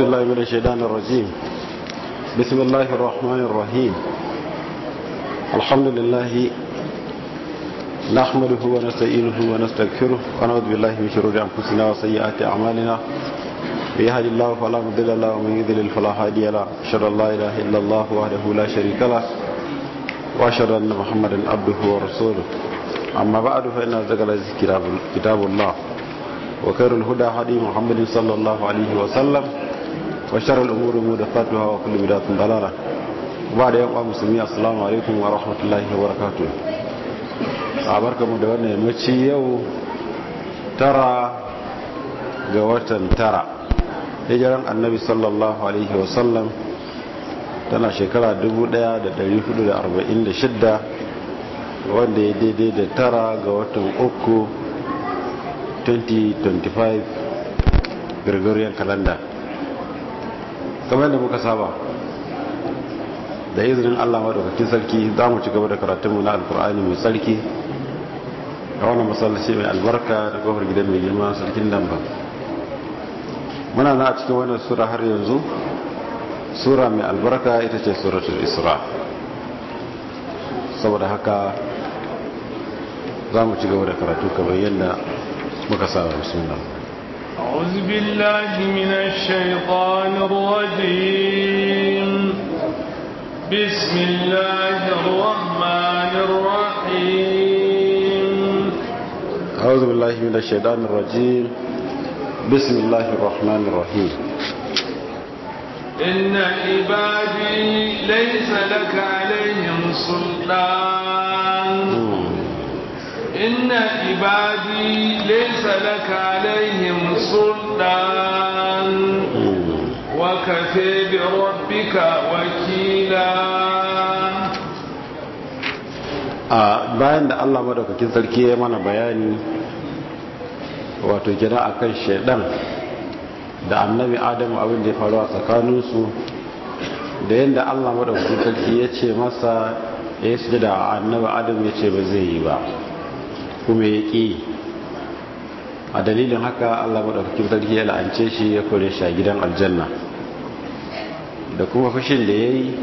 بالله من الشيطان الرجيم بسم الله الرحمن الرحيم الحمد لله نحمده ونستعينه ونستغفره ونعوذ بالله من شرور انفسنا وسيئات اعمالنا من يهد الله فلا مضل له ومن يضلل فلا هادي له اشهد ان لا اله الا الله وحده لا شريك له واشهد ان محمدا عبده ورسوله اما بعد فان ذكر كتاب الله وخير الهدى هدي محمد صلى الله عليه وسلم وشر الامور محدثاتها وكل بدعه ضلاله وبعد يوم مسلمين السلام عليكم ورحمه الله وبركاته mu da wannan yammaci yau tara ga watan tara hijiran annabi sallallahu alaihi wasallam tana shekara 1446 wanda ya daidai da tara ga watan uku 2025 gregorian calendar kamar yadda muka saba da izinin allah maɗaukakin sarki za mu ci gaba da karatunmu na alkur'ani mai sarki a wannan masallaci mai albarka da kofar gidan mai girma sarkin damba muna na a cikin wannan sura har yanzu sura mai albarka ita ce suratul isra saboda haka za mu ci gaba da karatu kamar yadda muka saba suna أعوذ بالله من الشيطان الرجيم بسم الله الرحمن الرحيم أعوذ بالله من الشيطان الرجيم بسم الله الرحمن الرحيم إن عبادي ليس لك عليهم سلطان إن عبادي ليس لك عليهم سلطان وكفى بربك وكيلا a bayan da Allah madaukakin sarki ya mana bayani wato gida akan shaidan da annabi adamu abin da ya faru a tsakaninsu da yadda Allah madaukakin sarki ya ce masa ya yi sujada a annabi adamu ya ce ba zai yi ba kuma ya ƙi a dalilin haka Allah madaukakin sarki ya la'ance shi ya kore shi a gidan aljanna da kuma fushin da ya yi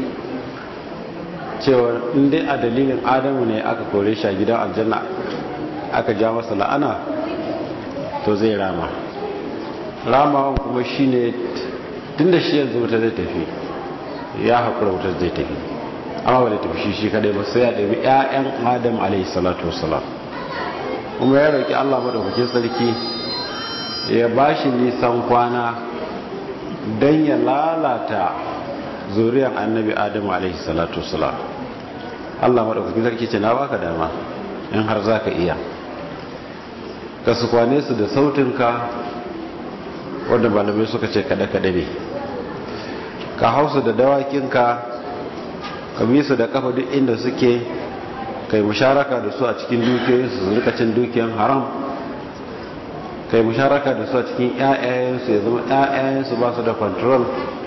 cewa inda a dalilin adamu ne aka kore shi a gidan aljanna aka ja masa la'ana to zai rama ramawan kuma shi ne tun da shi yanzu wuta zai tafi ya haƙura wuta zai tafi amma ba da tafi shi shi kadai ba sai ya ɗabi 'ya'yan adam alaihi salatu wasalam kuma ya roƙi allah maɗaukakin sarki ya ba shi nisan kwana don ya lalata zuriyar annabi adamu alaihi salatu wasalam Allah maɗaukakin sarki ce na baka dama in har za ka iya ka su kwane su da sautinka wadda malamai suka ce kaɗe-kaɗe ne ka hausu da dawakinka ka bi su da kafa duk inda suke kai musharaka da su a cikin dukiyoyinsu su rika cin dukiyan haram kai musharaka da su a cikin 'ya'yayensu ya zama 'ya'yayensu ba su da control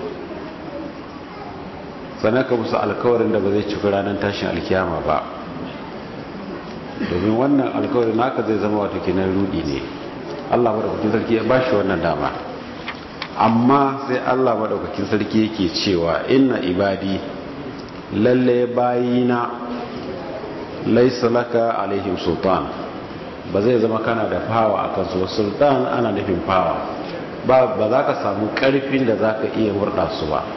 sannan ka musu alkawarin da ba zai cika ranar tashin alkiyama ba domin wannan alkawarin naka zai zama wato kenan rudi ne Allah madaukakin sarki ya bashi wannan dama amma sai Allah madaukakin sarki yake cewa inna ibadi lalle bayina laysa laka alaihim sultan ba zai zama kana da fawa akan su sultan ana nufin fawa ba za ka samu karfin da za ka iya murda su ba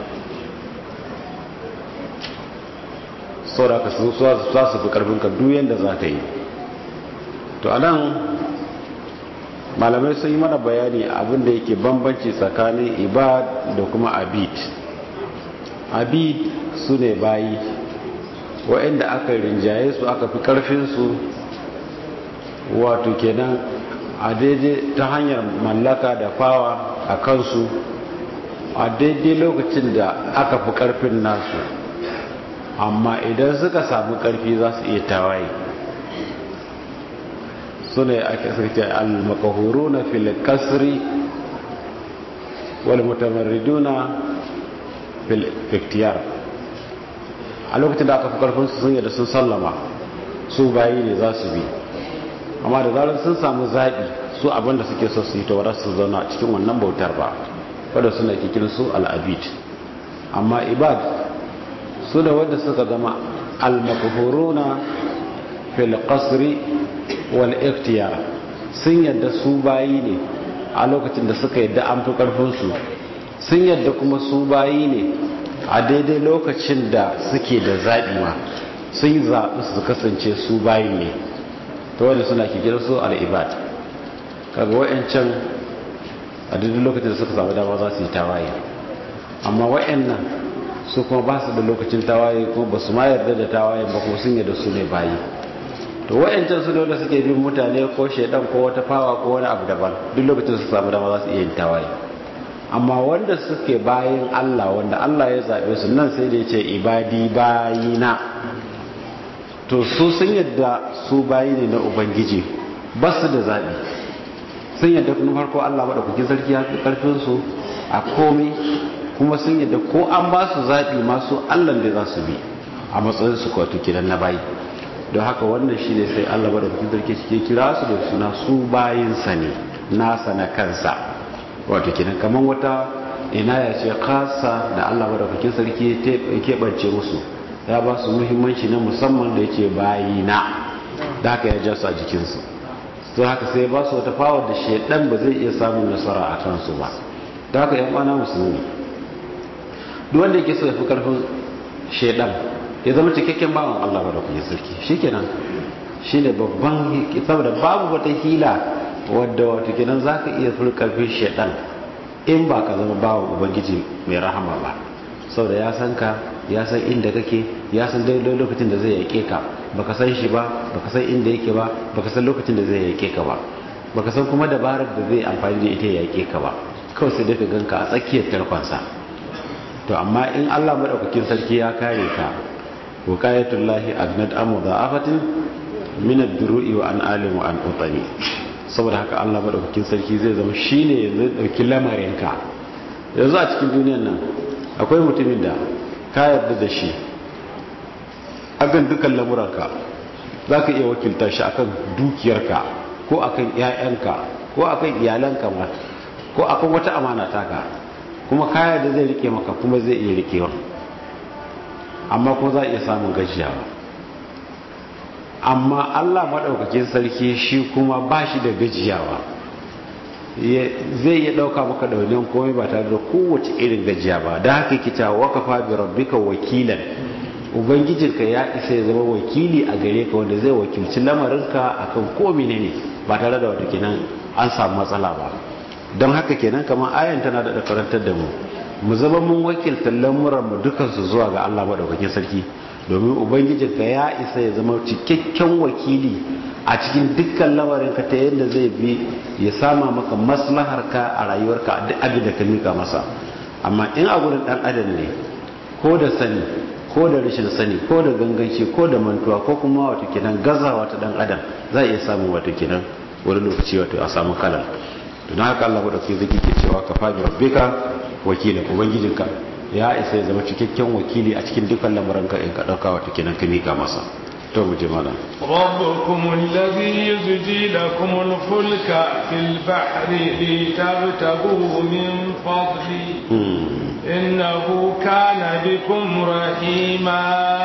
sau da ka su za su fi karfinka duk yadda za ka yi to a nan malamai sun yi mana bayani abinda yake bambanci tsakanin ibad da kuma abid abid su ne bayi waɗanda aka rinjaye su aka fi karfinsu wato kenan a daidai ta hanyar mallaka da fawa a kansu a daidai lokacin da aka fi karfin nasu amma idan suka samu karfi za su iya tawaye su ne ake sarki al-makahuru na filikasri wal mutamarriduna fil iktiyar a lokacin da aka fi karfin su sun yadda sun sallama su bayi ne za su bi amma da zarar sun samu zaɓi su abinda suke so su yi ta wadar su zauna cikin wannan bautar ba wadda suna kikin su al'abid amma ibad su da wadda suka zama al-makhuruna fil qasri wal ikhtiyar sun yadda su bayi ne a lokacin da suka yadda an fi karfin su sun yadda kuma su bayi ne a daidai lokacin da suke da zaɓi ma sun yi zaɓi su kasance su bayi ne ta wadda suna kikin su al'ibad kaga wa'ancan a duk lokacin da suka samu dama za su yi tawaye amma wa'annan su kuma ba su da lokacin tawaye kuma ba su ma yarda da tawaye ba kuma sun yarda su ne bayi to wa'ancan su da suke bin mutane ko shaidan ko wata fawa ko wani abu daban duk lokacin su samu dama za su iya yin tawaye amma wanda suke bayin Allah wanda Allah ya zaɓe su nan sai da ya ce ibadi bayina to su sun yadda su bayi ne na ubangiji ba su da zaɓi sun yadda kuma farko Allah maɗaukakin sarki ya fi ƙarfinsu a komai kuma sun yadda ko an ba su zaɓi masu Allah da za su bi a matsayin su kwato kiran na bayi don haka wannan shi ne sai Allah maɗaukakin sarki shi ke kira su da suna su bayinsa ne nasa na kansa wato kiran kamar wata ina ya ce kasa da Allah maɗaukakin sarki ya keɓance musu ya ba su muhimmanci na musamman da ya ce bayina da haka ya ja su a jikinsu don haka sai ba su wata fawar da shaidan ba zai iya samun nasara a kansu ba da haka yan kwana musulmi duk wanda yake so ya fi karfin shaidan ya zama cikakken bawan Allah ba da kuma sarki shikenan shine babban saboda babu wata hila wadda wato kenan zaka iya fi karfin shaidan in ba ka zama bawan ubangiji mai rahama ba saboda ya san ka ya san inda kake ya san daidai lokacin da zai yake ka baka san shi ba baka san inda yake ba baka san lokacin da zai yake ka ba baka san kuma dabarar da zai amfani da ita ya yake ka ba kawai sai dai ka ganka a tsakiyar tarkonsa to amma in Allah madaukakin sarki ya kare ka wuqayatullahi agnad amu da'afatin min ad-duru'i wa an alim wa an utani saboda haka Allah madaukakin sarki zai zama shine yanzu dauki lamarin ka yanzu a cikin duniyar nan akwai mutumin da ka yarda da shi akan dukkan lamuranka za ka iya wakilta shi akan dukiyarka ko akan 'ya'yanka ko akan iyalanka ma ko akan wata amana taka kuma kaya da zai rike maka kuma zai iya rikewa amma ko za a iya samun gajiyawa amma allah maɗaukakin sarki shi kuma ba shi da gajiyawa zai iya ɗauka maka ɗaunin komai ba tare da kowace irin gajiya ba da haka kita wakafa bi rabbika wakilan ubangijinka ya isa ya zama wakili a gare ka wanda zai wakilci lamarinka akan ko ne ba tare da wata kenan an samu matsala ba don haka kenan kamar ayan tana da karantar da mu mu zama mun wakilta lamuran mu dukansu zuwa ga Allah madaukakin sarki domin ubangijinka ya isa ya zama cikakken wakili a cikin dukkan lamarinka ta yadda zai bi ya sama maka maslaharka a rayuwarka duk abin da ka mika masa amma in a gurin dan adam ne ko da sani ko da rashin sani ko da ganganci ko da mantuwa ko kuma wato kenan gazawa ta dan adam za a iya samun wato kenan wani lokaci wato a samu kalal to don haka Allah madaukakin zaki ke cewa ka fabi rabbika wakila ubangijinka ya isa ya zama cikakken wakili a cikin dukkan lamuranka in ka dauka wato kenan ka mika masa to mu je mana rabbukum alladhi yuzji lakum al-fulka fil bahri litabtagu min fadli innahu kana bikum rahima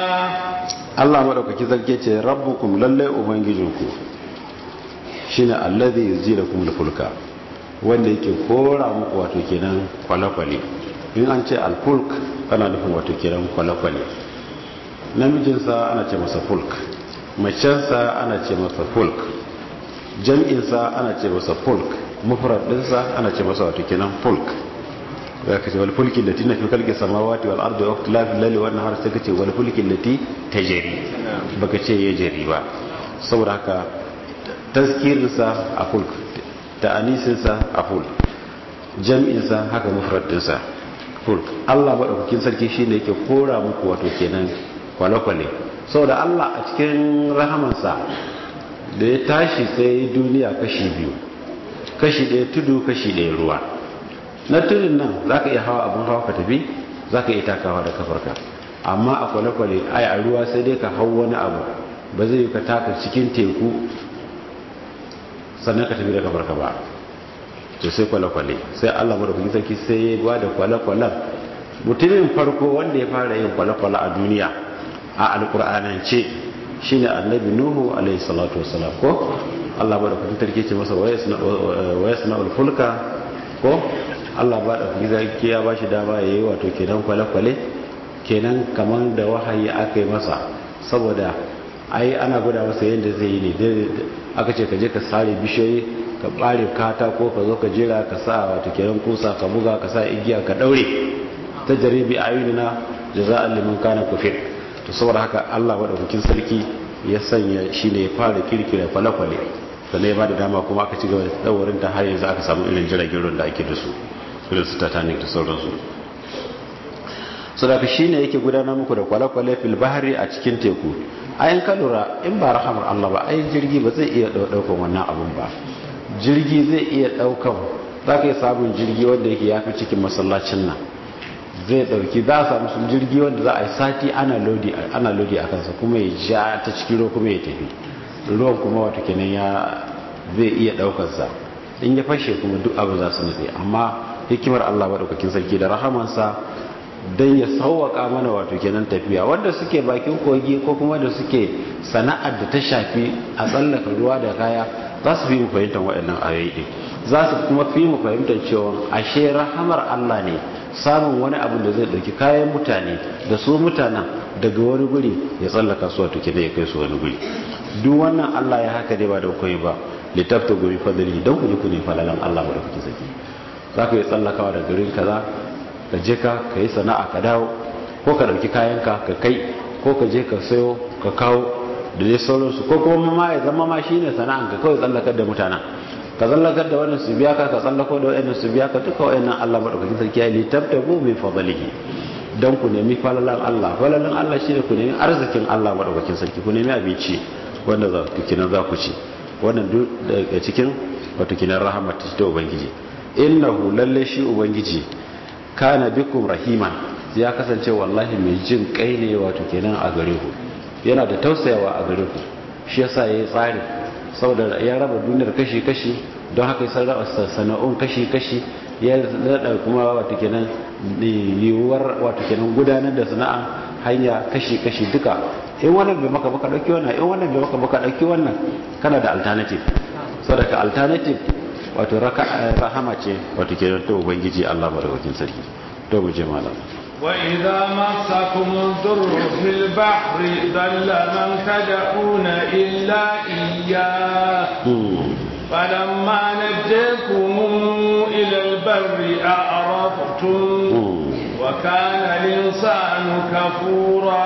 Allah madaukaki zarge ce rabbukum lalle ubangijinku shine alladhi yuzji lakum al-fulka wanda yake kora muku wato kenan kwale-kwale in an ce al-fulk ana nufin wato kenan kwale-kwale namijinsa ana ce masa fulk macensa ana ce masa fulk jam'insa ana ce masa fulk mufradinsa ana ce masa wato kenan fulk ya kace wal fulki lati na fi kalki samawati wal ardi wa ikhtilafi layli wan nahar sai kace wal fulki lati tajri baka ce ya jari ba saboda haka tazkirinsa a fulk ta'anisinsa a fulk jam'insa haka mufradinsa fulk Allah madaukakin sarki shine yake kora muku wato kenan kwale-kwale saboda Allah a cikin rahamansa da ya tashi sai duniya kashi biyu kashi ɗaya tudu kashi ɗaya ruwa na tudun nan za ka iya hawa abin hawa ka tafi za ka iya takawa da kafarka amma a kwale-kwale ai a ruwa sai dai ka hau wani abu ba zai yi ka taka cikin teku sannan ka tafi da kafarka ba to sai kwale-kwale sai Allah madaukakin sarki sai ya ba da kwale-kwalen mutumin farko wanda ya fara yin kwale-kwale a duniya a alkur'anance shine annabi nuhu alaihi salatu wasalam ko Allah madaukakin sarki ce masa waya suna ulfulka ko Allah ba da sarki ya ba shi dama ya yi wato kenan kwale-kwale kenan kamar da wahayi aka yi masa saboda ai ana gwada masa yadda zai yi ne aka ce ka je ka sare bishiyoyi ka bare katako ka zo ka jera ka sa wato kenan kusa ka buga ka sa igiya ka daure ta jaribi ayunina jaza'an liman kana kufir to saboda haka Allah madaukakin sarki ya sanya shi ne ya fara kirkira kwale-kwale sannan ya ba da dama kuma aka ci gaba da tsawarin ta har yanzu aka samu irin jiragen ruwan da ake da su irin su titanic da sauransu sadaka shi ne yake gudanar muku da kwale-kwale fil bahari a cikin teku ayin ka lura in ba rahamar Allah ba ai jirgi ba zai iya daukan wannan abun ba jirgi zai iya daukan za ka yi samun jirgi wanda yake yafi cikin masallacin nan zai dauki za a samu sun jirgi wanda za a yi sati ana lodi ana lodi a kansa kuma ya ja ta cikin ruwa kuma ya tafi ruwan kuma wato kenan ya zai iya daukar sa in ya fashe kuma duk abu za su nutse amma hikimar Allah madaukakin sarki da rahamansa dan ya sauwaka mana wato kenan tafiya wanda suke bakin kogi ko kuma da suke sana'ar da ta shafi a tsallaka ruwa da kaya za su fi mu fahimtar waɗannan ayoyi ɗin za su kuma fi mu fahimtar cewa ashe rahamar Allah ne samun wani abu da zai ɗauki kayan mutane da su mutanen daga wani guri ya tsallaka su wato kenan ya kai su wani guri duk wannan Allah ya haka dai ba da koyi ba littafta guri fadali don ku ji ku ne falalan Allah ba da kuke saki za ka yi tsallakawa da garin kaza ka je ka ka yi sana'a ka dawo ko ka ɗauki kayanka ka kai ko ka je ka sayo ka kawo da dai sauransu ko kuma ma ya zama ma shi ne sana'an ka kawai tsallakar da mutanen ka tsallakar da wannan su biya ka ka tsallako da wannan su biya ka duka wa'annan Allah madaukakin sarki ya littafta go min fadlihi dan ku nemi falalan Allah falalan Allah shine ku nemi arzikin Allah madaukakin sarki ku nemi abinci wanda za ku kina za ku ci wannan duk daga cikin wato kinan rahmat ta ubangiji innahu lalle shi ubangiji kana bikum rahiman ya kasance wallahi mai jin kai ne wato kenan a gare ku yana da tausayawa a gare ku shi yasa yayi tsari saboda ya raba duniyar kashi kashi don haka ya sarrafa sana'un kashi kashi ya rada kuma wato kenan yiwuwar wato kenan gudanar da sana'a hanya kashi kashi duka in wannan bai maka baka dauki wannan in wannan bai maka baka dauki wannan kana da alternative saboda alternative wato rahama ce wato ke ta ubangiji Allah madaukakin sarki to mu je malam wa idza masakum dhurru fil bahri dalla man tad'una illa iyya فلما نجيكم إلى البر أعرضتم وكان الإنسان كفورا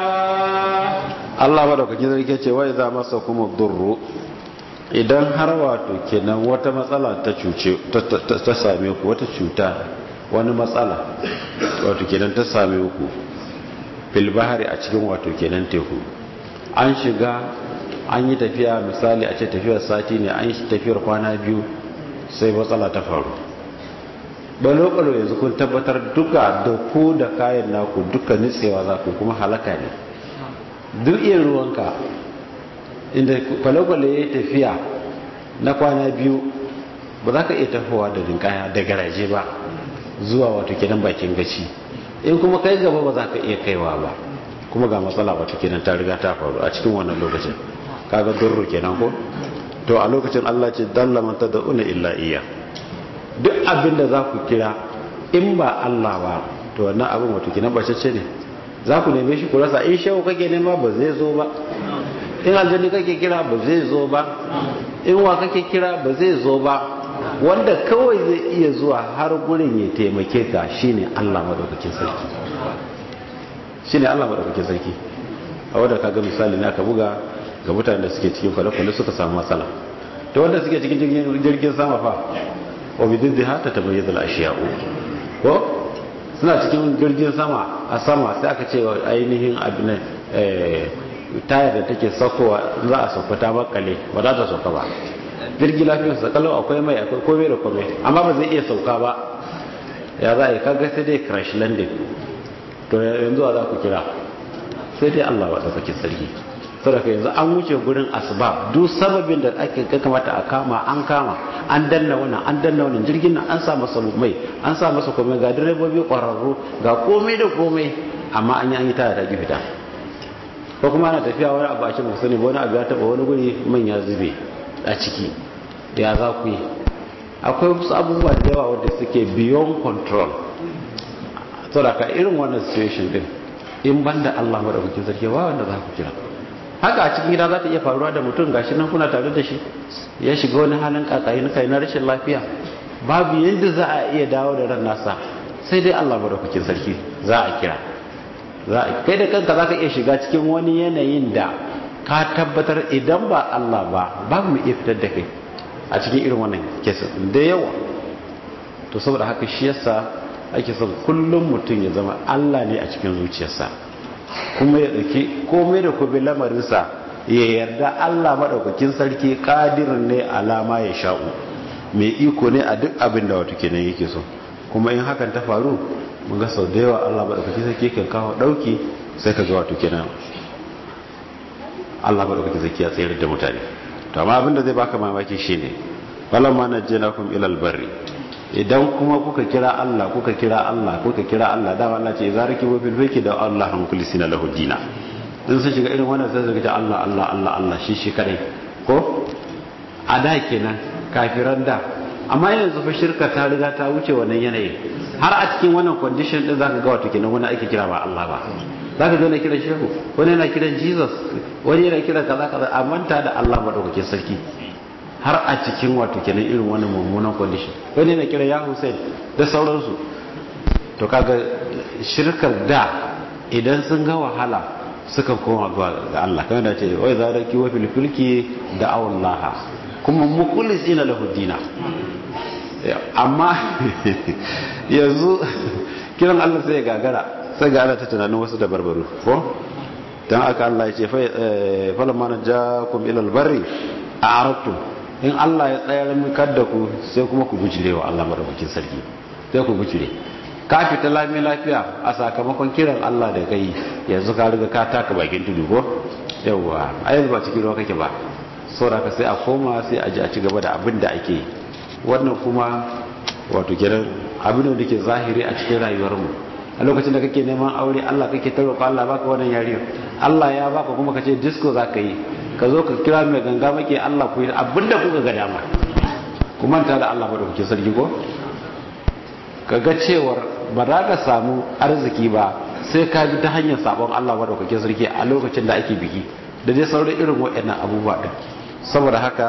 الله بارك فيك وإذا مسكم الضر idan har wato kenan wata matsala ta cuce ta same ku wata cuta wani matsala wato kenan ta same ku fil bahari a cikin wato kenan teku an shiga an yi tafiya misali a ce tafiyar sati ne an yi tafiyar kwana biyu sai matsala ta faru balo-balo yanzu kun tabbatar duka da ku da kayan naku duka nitsewa za ku kuma halaka ne duk iya ruwanka inda kwale-kwale ya tafiya na kwana biyu ba za ka iya tafowa da rinkaya da garaje ba zuwa wato kenan bakin gaci in kuma kai gaba ba za ka iya kaiwa ba kuma ga matsala wato kenan ta riga ta faru a cikin wannan lokacin kaga durru kenan ko to a lokacin Allah ce dalla man tad'una illa iya duk abin da za ku kira in ba Allah ba to wannan abin wato kenan bacece ne za ku neme shi ku rasa in shehu kake nema ba zai zo ba in aljanni kake kira ba zai zo ba in wa kake kira ba zai zo ba wanda kawai zai iya zuwa har gurin ya taimake ka shine Allah madaukakin sarki shine Allah madaukakin sarki a wanda kaga misali na ka buga ga mutanen da suke cikin kwale-kwale suka samu matsala to wanda suke cikin jirgin sama fa wa bididdiha ta tabayyana al-ashiya'u ko suna cikin jirgin sama a sama sai aka ce ainihin abin tayar da take saukowa za a sauka ta makale ba za ta sauka ba jirgi lafiyar sa kalau akwai mai akwai komai da komai amma ba zai iya sauka ba ya za a yi kaga sai dai crash landing to yanzu za ku kira sai dai Allah wa ɗaukakin sarki saboda yanzu an wuce gurin asbab duk sababin da ake kamata a kama an kama an danna wannan an danna wannan jirgin nan an sa masa mai an sa masa komai ga direbobi kwararru ga komai da komai amma an yi an yi taya ta fita ko kuma ana tafiya wani abu a cikin sani wani abu ya taba wani guri man ya zube a ciki ya za ku yi akwai wasu abubuwa da yawa wanda suke beyond control saboda ka irin wannan situation din in banda Allah madaukakin sarki ba wanda za ku kira haka a cikin gida za ta iya faruwa da mutum gashi nan kuna tare da shi ya shiga wani halin kakayi kai na rashin lafiya babu yadda za a iya dawo da ran nasa sai dai Allah madaukakin sarki za a kira za a kai da kanka za ka iya shiga cikin wani yanayin da ka tabbatar idan ba Allah ba babu mu iya fitar da kai a cikin irin wannan kesa da yawa to saboda haka shi yasa ake son kullum mutum ya zama Allah ne a cikin zuciyarsa kuma ya ɗauki komai da kuma lamarinsa ya yarda Allah maɗaukakin sarki ƙadirin ne alama ya sha'u mai iko ne a duk abin da wato kenan yake so kuma in hakan ta faru mun ga sau da yawa Allah maɗaukakin sarki kan kawo ɗauki sai ka ga wato kenan Allah maɗaukakin sarki ya tsayar da mutane to amma abin da zai baka mamaki shine falamma najjanakum ilal barri idan kuma kuka kira Allah kuka kira Allah kuka kira Allah da Allah ce za raki bil fiki da Allah han kulisina lahu dina in sun shiga irin wannan sai su ce Allah Allah Allah Allah shi shi kadai ko a da kenan kafiran da amma yanzu fa shirka ta riga ta wuce wannan yanayi har a cikin wannan condition din zaka ga wato kenan wani ake kira ba Allah ba zaka ga wani kiran shehu wani yana kiran Jesus wani yana kiran kaza kaza a manta da Allah madaukakin sarki har a cikin wato kenan irin wani mummunan condition wani na kira ya Hussein da sauransu to kaga shirkar da idan sun ga wahala suka koma ga Allah kamar da ce wai za da kiwa filfilki da awallaha kuma mukhlisina lahu dina amma yanzu kiran Allah sai ya gagara sai ga ana ta tunanin wasu da barbaru ko dan aka Allah ya ce fa falamma najakum ila albarri a'radtum in Allah ya tsayar mikar da ku sai kuma ku gujire wa Allah madaukakin sarki sai ku gujire ka fita lami lafiya a sakamakon kiran Allah da kai yanzu ka riga ka taka bakin tudu ko yawa a yanzu ba cikin ruwa kake ba saboda ka sai a koma sai a ji a ci gaba da abin da ake yi wannan kuma wato kiran abin da ke zahiri a cikin rayuwar mu a lokacin da kake neman aure Allah kake ta roƙo Allah baka wannan yariyar Allah ya baka kuma kace disco zaka yi ka zo ka kira mai ganga make Allah ku yi abinda kuka ga dama ku manta da Allah da kuke sarki ko ka ga cewar ba za ka samu arziki ba sai ka bi ta hanyar sabon Allah da kuke sarki a lokacin da ake biki da dai sauran irin waɗannan abubuwa din saboda haka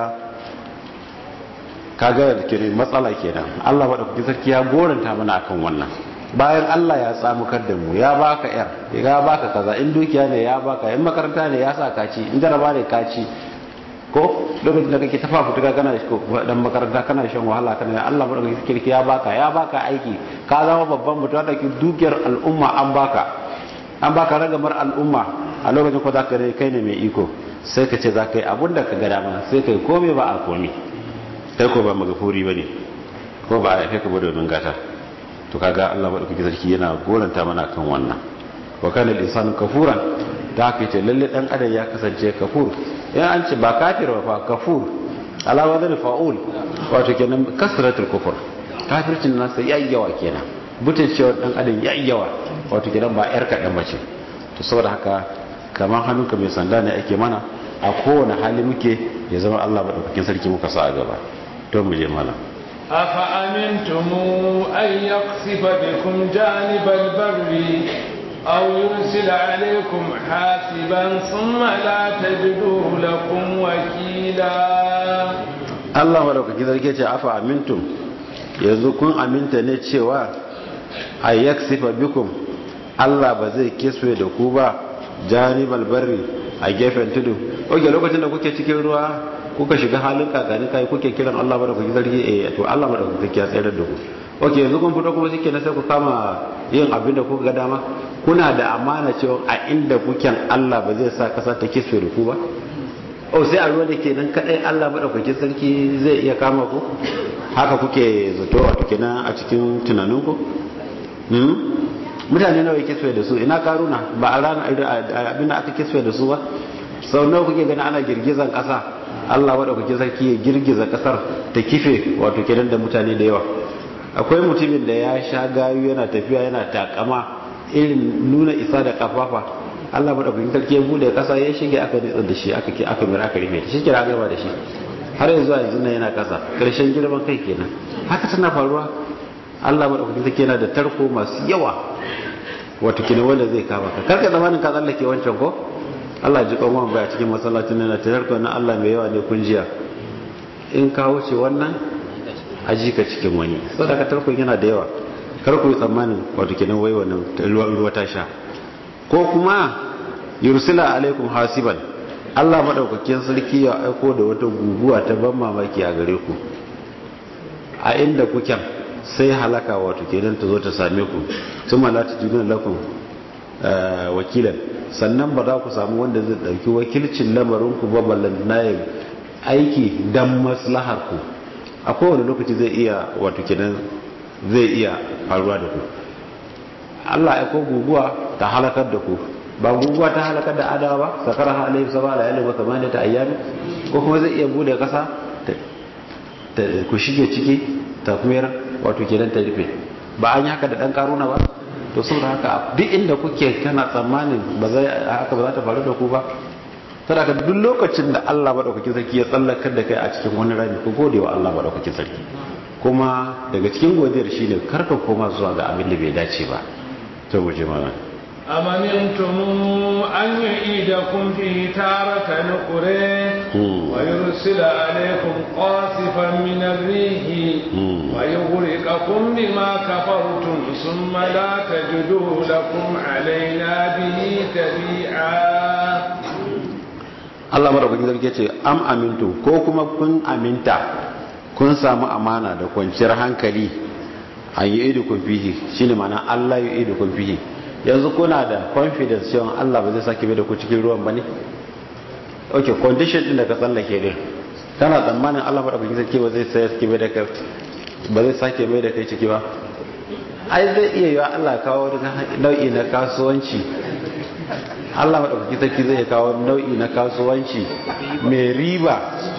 ka ga da kire matsala kenan Allah da kuke sarki ya goranta mana akan wannan bayan Allah ya tsamukar da mu ya baka yar ya baka kaza in dukiya ne ya baka in makaranta ne ya sa kaci in jaraba ne kaci ko lokacin da kake tafa fituka kana dan makaranta kana shan wahala kana Allah madaukakin kirki ya baka ya baka aiki ka zama babban mutum da ke dukiyar al'umma an baka an baka ragamar al'umma a lokacin ko zaka rai kai ne mai iko sai ka ce za ka yi abun da ka ga dama sai kai komai ba a komai kai ko ba magafuri bane ko ba a kai ka bada domin gata to kaga Allah madaukakin sarki yana goranta mana kan wannan wa kana al-insanu kafuran da haka ce lalle dan adam ya kasance kafur yan an ce ba kafir ba fa kafur ala wadani fa'ul wato kenan kasratul kufur kafircin nasa yayi yawa kenan butun cewa dan adam yayi yawa wato kenan ba yar kadan bace to saboda haka kamar hannunka mai sanda ne ake mana a kowane hali muke ya zama Allah madaukakin sarki muka sa a gaba to mu je malam أفأمنتم أن يقصف بكم جانب البر أو يرسل عليكم حاسبا ثم لا تجدوا لكم وكيلا Allah madaukaki zarge ce afa amintum yanzu kun aminta ne cewa a yaksifa bikum Allah ba zai kiswe da ku ba janibal barri a gefen tudu oke lokacin da kuke cikin ruwa kuka shiga halin kakani kai kuke kiran Allah madaukaki zarge eh to Allah madaukaki ya tsayar da ku oke yanzu kun fito kuma shike na sai ku kama yin abin da kuka ga dama kuna da amana cewa a inda kuken Allah ba zai sa kasa ta kiswe da ku ba o sai a ruwa da ke nan kadai Allah madaukakin sarki zai iya kama ku haka kuke zato a tukina a cikin tunaninku mutane nawa ya kiswe da su ina karuna ba a rana abin da aka kiswe da su ba sau nawa kuke gani ana girgizan kasa Allah madaukakin sarki ya girgiza kasar ta kife wato kenan da mutane da yawa akwai mutumin da ya sha gayu yana tafiya yana takama irin nuna isa da kafafa Allah madaukakin sarki ya bude kasa ya shige aka nitsa da shi aka ki aka mira aka rufe shi kira gaba da shi har yanzu a yanzu yana kasa karshen girman kai kenan haka tana faruwa Allah madaukakin sarki yana da tarko masu yawa wato kina wanda zai kama ka karka zamanin ka tsallake wancan ko Allah ji kanwan baya cikin masallacin nan ta tarko na Allah mai yawa ne kun jiya in ka wuce wannan aji ka cikin wani saboda tarkon yana da yawa kar ku yi tsammanin wato kenan wai wannan ruwa ta sha ko kuma yursila alaikum hasiban Allah madaukakin sarki ya aiko da wata guguwa ta ban mamaki a gare ku a inda kuken sai halaka wato kenan ta zo ta same ku thumma la tajiduna lakum wakilan sannan ba za ku samu wanda zai dauki wakilcin lamarin ku ba ballan nayin aiki dan maslahar ku a kowane lokaci zai iya wato kenan zai iya faruwa da ku Allah ya ko guguwa ta halakar da ku ba guguwa ta halakar da adawa ba sakara alayhi sabala alayhi wa kamani ta ayyami ko kuma zai iya bude kasa ku shige ciki ta kuma wato kenan ta rufe ba an yi haka da dan karuna ba to saboda haka duk inda kuke kana tsammanin ba zai haka ba za ta faru da ku ba saboda duk lokacin da Allah madaukakin sarki ya tsallakar da kai a cikin wani rami ku gode wa Allah madaukakin sarki kuma daga cikin godiyar shine karka koma zuwa ga abin da bai dace ba to mu je mana أمنتم أن يعيدكم فيه تارة نقره ويرسل عليكم قاصفا من الريح ويغرقكم بما كفرتم ثم لا تجدوا لكم علينا به تبيعا Allah madaukakin sarki ce am amintu ko kuma kun aminta kun samu amana da kwanciyar hankali an yi idu kun fihi shine ma'ana Allah yi idu kun fihi yanzu kuna da confidence cewa Allah ba zai sake mai da ku cikin ruwan bane okay condition din da ka tsallake din kana tsammanin Allah madaukakin sarki ba zai sake mai da kai ba zai sake mai da kai ciki ba ai zai iya yiwa Allah kawo nau'i na kasuwanci Allah maɗaukaki sarki zai kawo nau'i na kasuwanci mai riba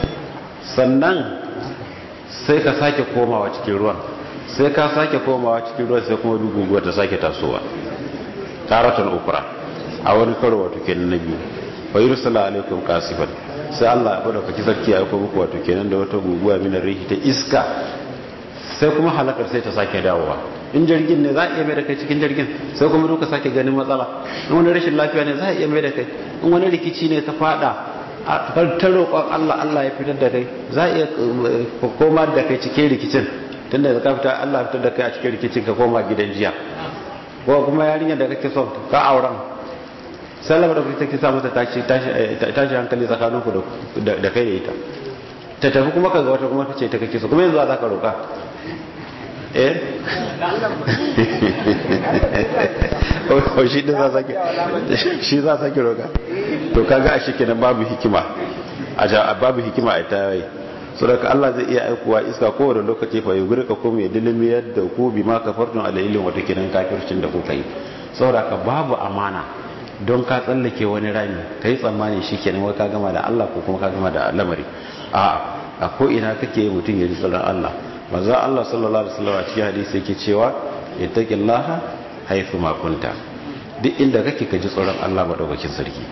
sannan sai ka sake komawa cikin ruwan sai ka sake komawa cikin ruwan sai kuma duguguwa ta sake tasowa taratan ukura a wani karo wato kenan na biyu wa yursala alaikum kasifan sai Allah maɗaukaki sarki ya aiko muku wato kenan da wata guguwa minar rihi ta iska sai kuma halakar sai ta sake dawowa in jirgin ne za a iya mai da kai cikin jirgin sai kuma duka sake ganin matsala in wani rashin lafiya ne za a iya mai da kai in wani rikici ne ta fada ta roƙon Allah Allah ya fitar da kai za a iya koma da kai cikin rikicin tunda da ka fita Allah fitar da kai a cikin rikicin ka koma gidan jiya ko kuma yarinyar da kake son ka auren sallama da kuke take sa mata tashi tashi hankali tsakaninku da kai da ita ta tafi kuma ka ga wata kuma ta ce ta kake so kuma yanzu za ka roƙa eh o shi din za sake shi za sake roka to kaga a shikenan babu hikima a babu hikima a ta yi so daga Allah zai iya aikuwa iska kowane lokaci fa yugurka kuma ya dilimi yadda ku bi ma kafartun alailin wata kinan kafircin da kuka yi saboda ka babu amana don ka tsallake wani rami ka yi tsammani shi kenan wai ka gama da Allah ko kuma ka gama da lamari a a ko ina kake mutum ya ji tsoron Allah manzo Allah sallallahu alaihi wasallam a cikin hadisi yake cewa ittaqillaha haythu ma kunta duk inda kake ka ji tsoron Allah madaukakin sarki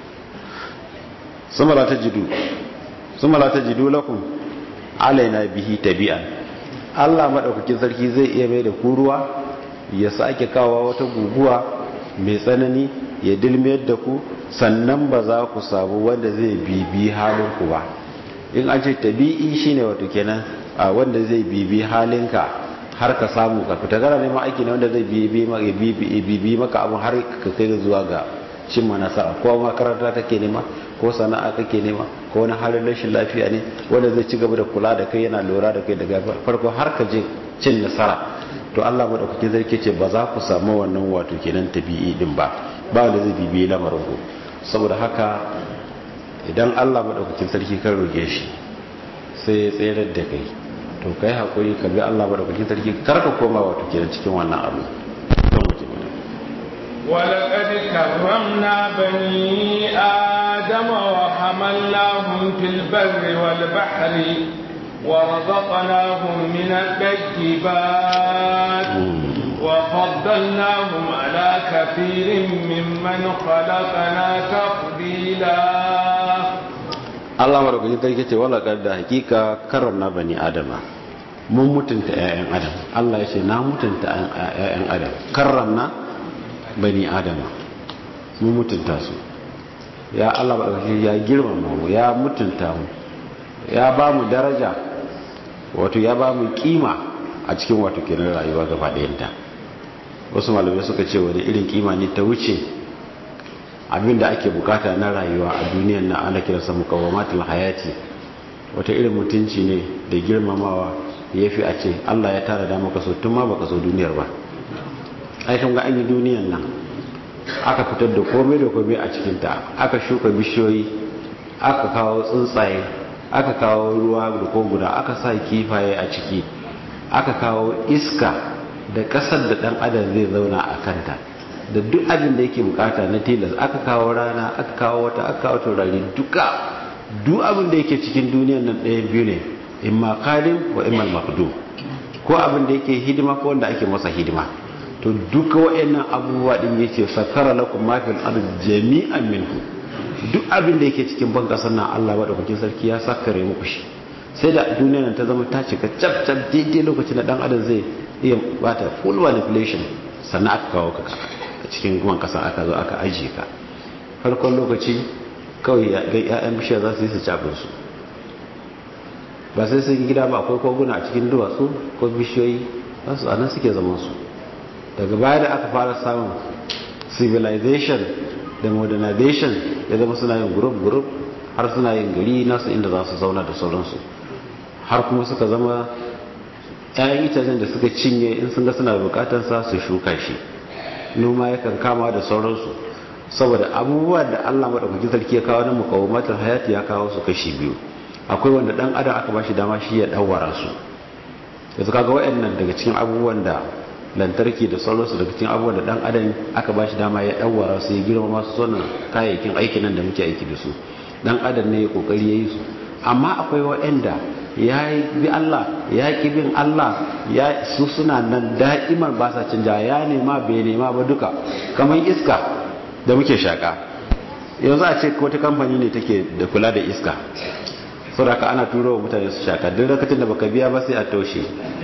suma la tajidu suma la tajidu lakum alaina bihi tabi'an Allah madaukakin sarki zai iya mai da ku ruwa ya sake kawo wata guguwa mai tsanani ya dilmiyar da ku sannan ba za ku samu wanda zai bibi halin ku ba in an ce tabi'i shine wato kenan a wanda zai bibi halinka har ka samu ka fita gara neman aiki ne wanda zai bibi maka abin har ka kai zuwa ga cimma nasara ko makaranta kake nema ko sana'a kake nema ko wani halin rashin lafiya ne wanda zai ci gaba da kula da kai yana lura da kai daga farko har ka je cin nasara to Allah madaukakin sarki ce ba za ku samu wannan wato kenan tabi'i din ba ba wanda zai bibi lamarin ku saboda haka idan Allah madaukakin sarki kan roge shi sai ya tsayar da kai to kai hakuri ka bi Allah madaukakin sarki kar ka koma wato kenan cikin wannan abu don wuce mana ولقد كرمنا بني آدم وحملناهم وحملناهم في البر والبحر ورزقناهم من الطيبات وفضلناهم على كثير ممن خلقنا تفضيلا Allah madaukakin sarki ce wala da hakika karramna bani adama mun mutunta ƴaƴan adam Allah ya ce na mutunta ƴaƴan adam karramna bani adama mun mutunta su ya Allah madaukakin ya girmama mu ya mutunta mu ya ba mu daraja wato ya ba mu kima a cikin wato kenan rayuwa gaba ɗayanta wasu malamai suka ce wani irin kima ne ta wuce abinda ake bukata na rayuwa a duniyar na ana kiransa mukawamatul hayati wata irin mutunci ne da girmamawa ya fi a ce Allah ya tara da maka so tun ma baka so duniyar ba ai kun ga an yi duniyar nan aka fitar da komai da komai a cikinta aka shuka bishiyoyi aka kawo tsuntsaye aka kawo ruwa da koguna aka sa kifaye a ciki aka kawo iska da kasar da dan adam zai zauna a kanta da duk abin da yake bukata na tilas aka kawo rana aka kawo wata aka kawo taurari duka duk abin da yake cikin duniyar nan ɗayan biyu ne imma qadim wa imma maqdum ko abin da yake hidima ko wanda ake masa hidima to duka wayannan abubuwa din yace sakara lakum ma fil ardi jami'an minhu duk abin da yake cikin ban kasar nan Allah madaukakin sarki ya sakare muku shi sai da duniyar nan ta zama ta cika cap cap daidai lokacin da dan adam zai iya bata full manipulation sannan aka kawo ka a cikin guman kasa aka zo aka ajiye ka farkon lokaci kawai ga 'ya'yan bishiyar za su yi su cabin su ba sai sun gida ba akwai koguna a cikin duwatsu ko bishiyoyi za su anan suke zaman su daga baya da aka fara samun civilization da modernization ya zama suna yin group group har suna yin gari nasu inda za su zauna da sauransu har kuma suka zama 'ya'yan itacen da suka cinye in sun ga suna bukatansa su shuka shi noma yakan kama da sauransu saboda abubuwa da Allah madaukakin sarki ya kawo na mukawamatul hayati ya kawo su kashi biyu akwai wanda dan adam aka bashi dama shi ya dawara su yanzu kaga wayannan daga cikin abubuwan da lantarki da sauransu daga cikin abubuwan da dan adam aka bashi dama ya dawara su ya girma masu sonan kayayyakin aikin nan da muke aiki da su dan adam ne ya kokari yayi su amma akwai wayanda ya bi Allah ya ki bin Allah ya su suna nan da'iman ba sa canja ya nema bai nema ba duka kamar iska da muke shaka yanzu a ce wata kamfani ne take da kula da iska saboda ana turo wa mutane su shaka duk lokacin da baka biya ba sai a taushe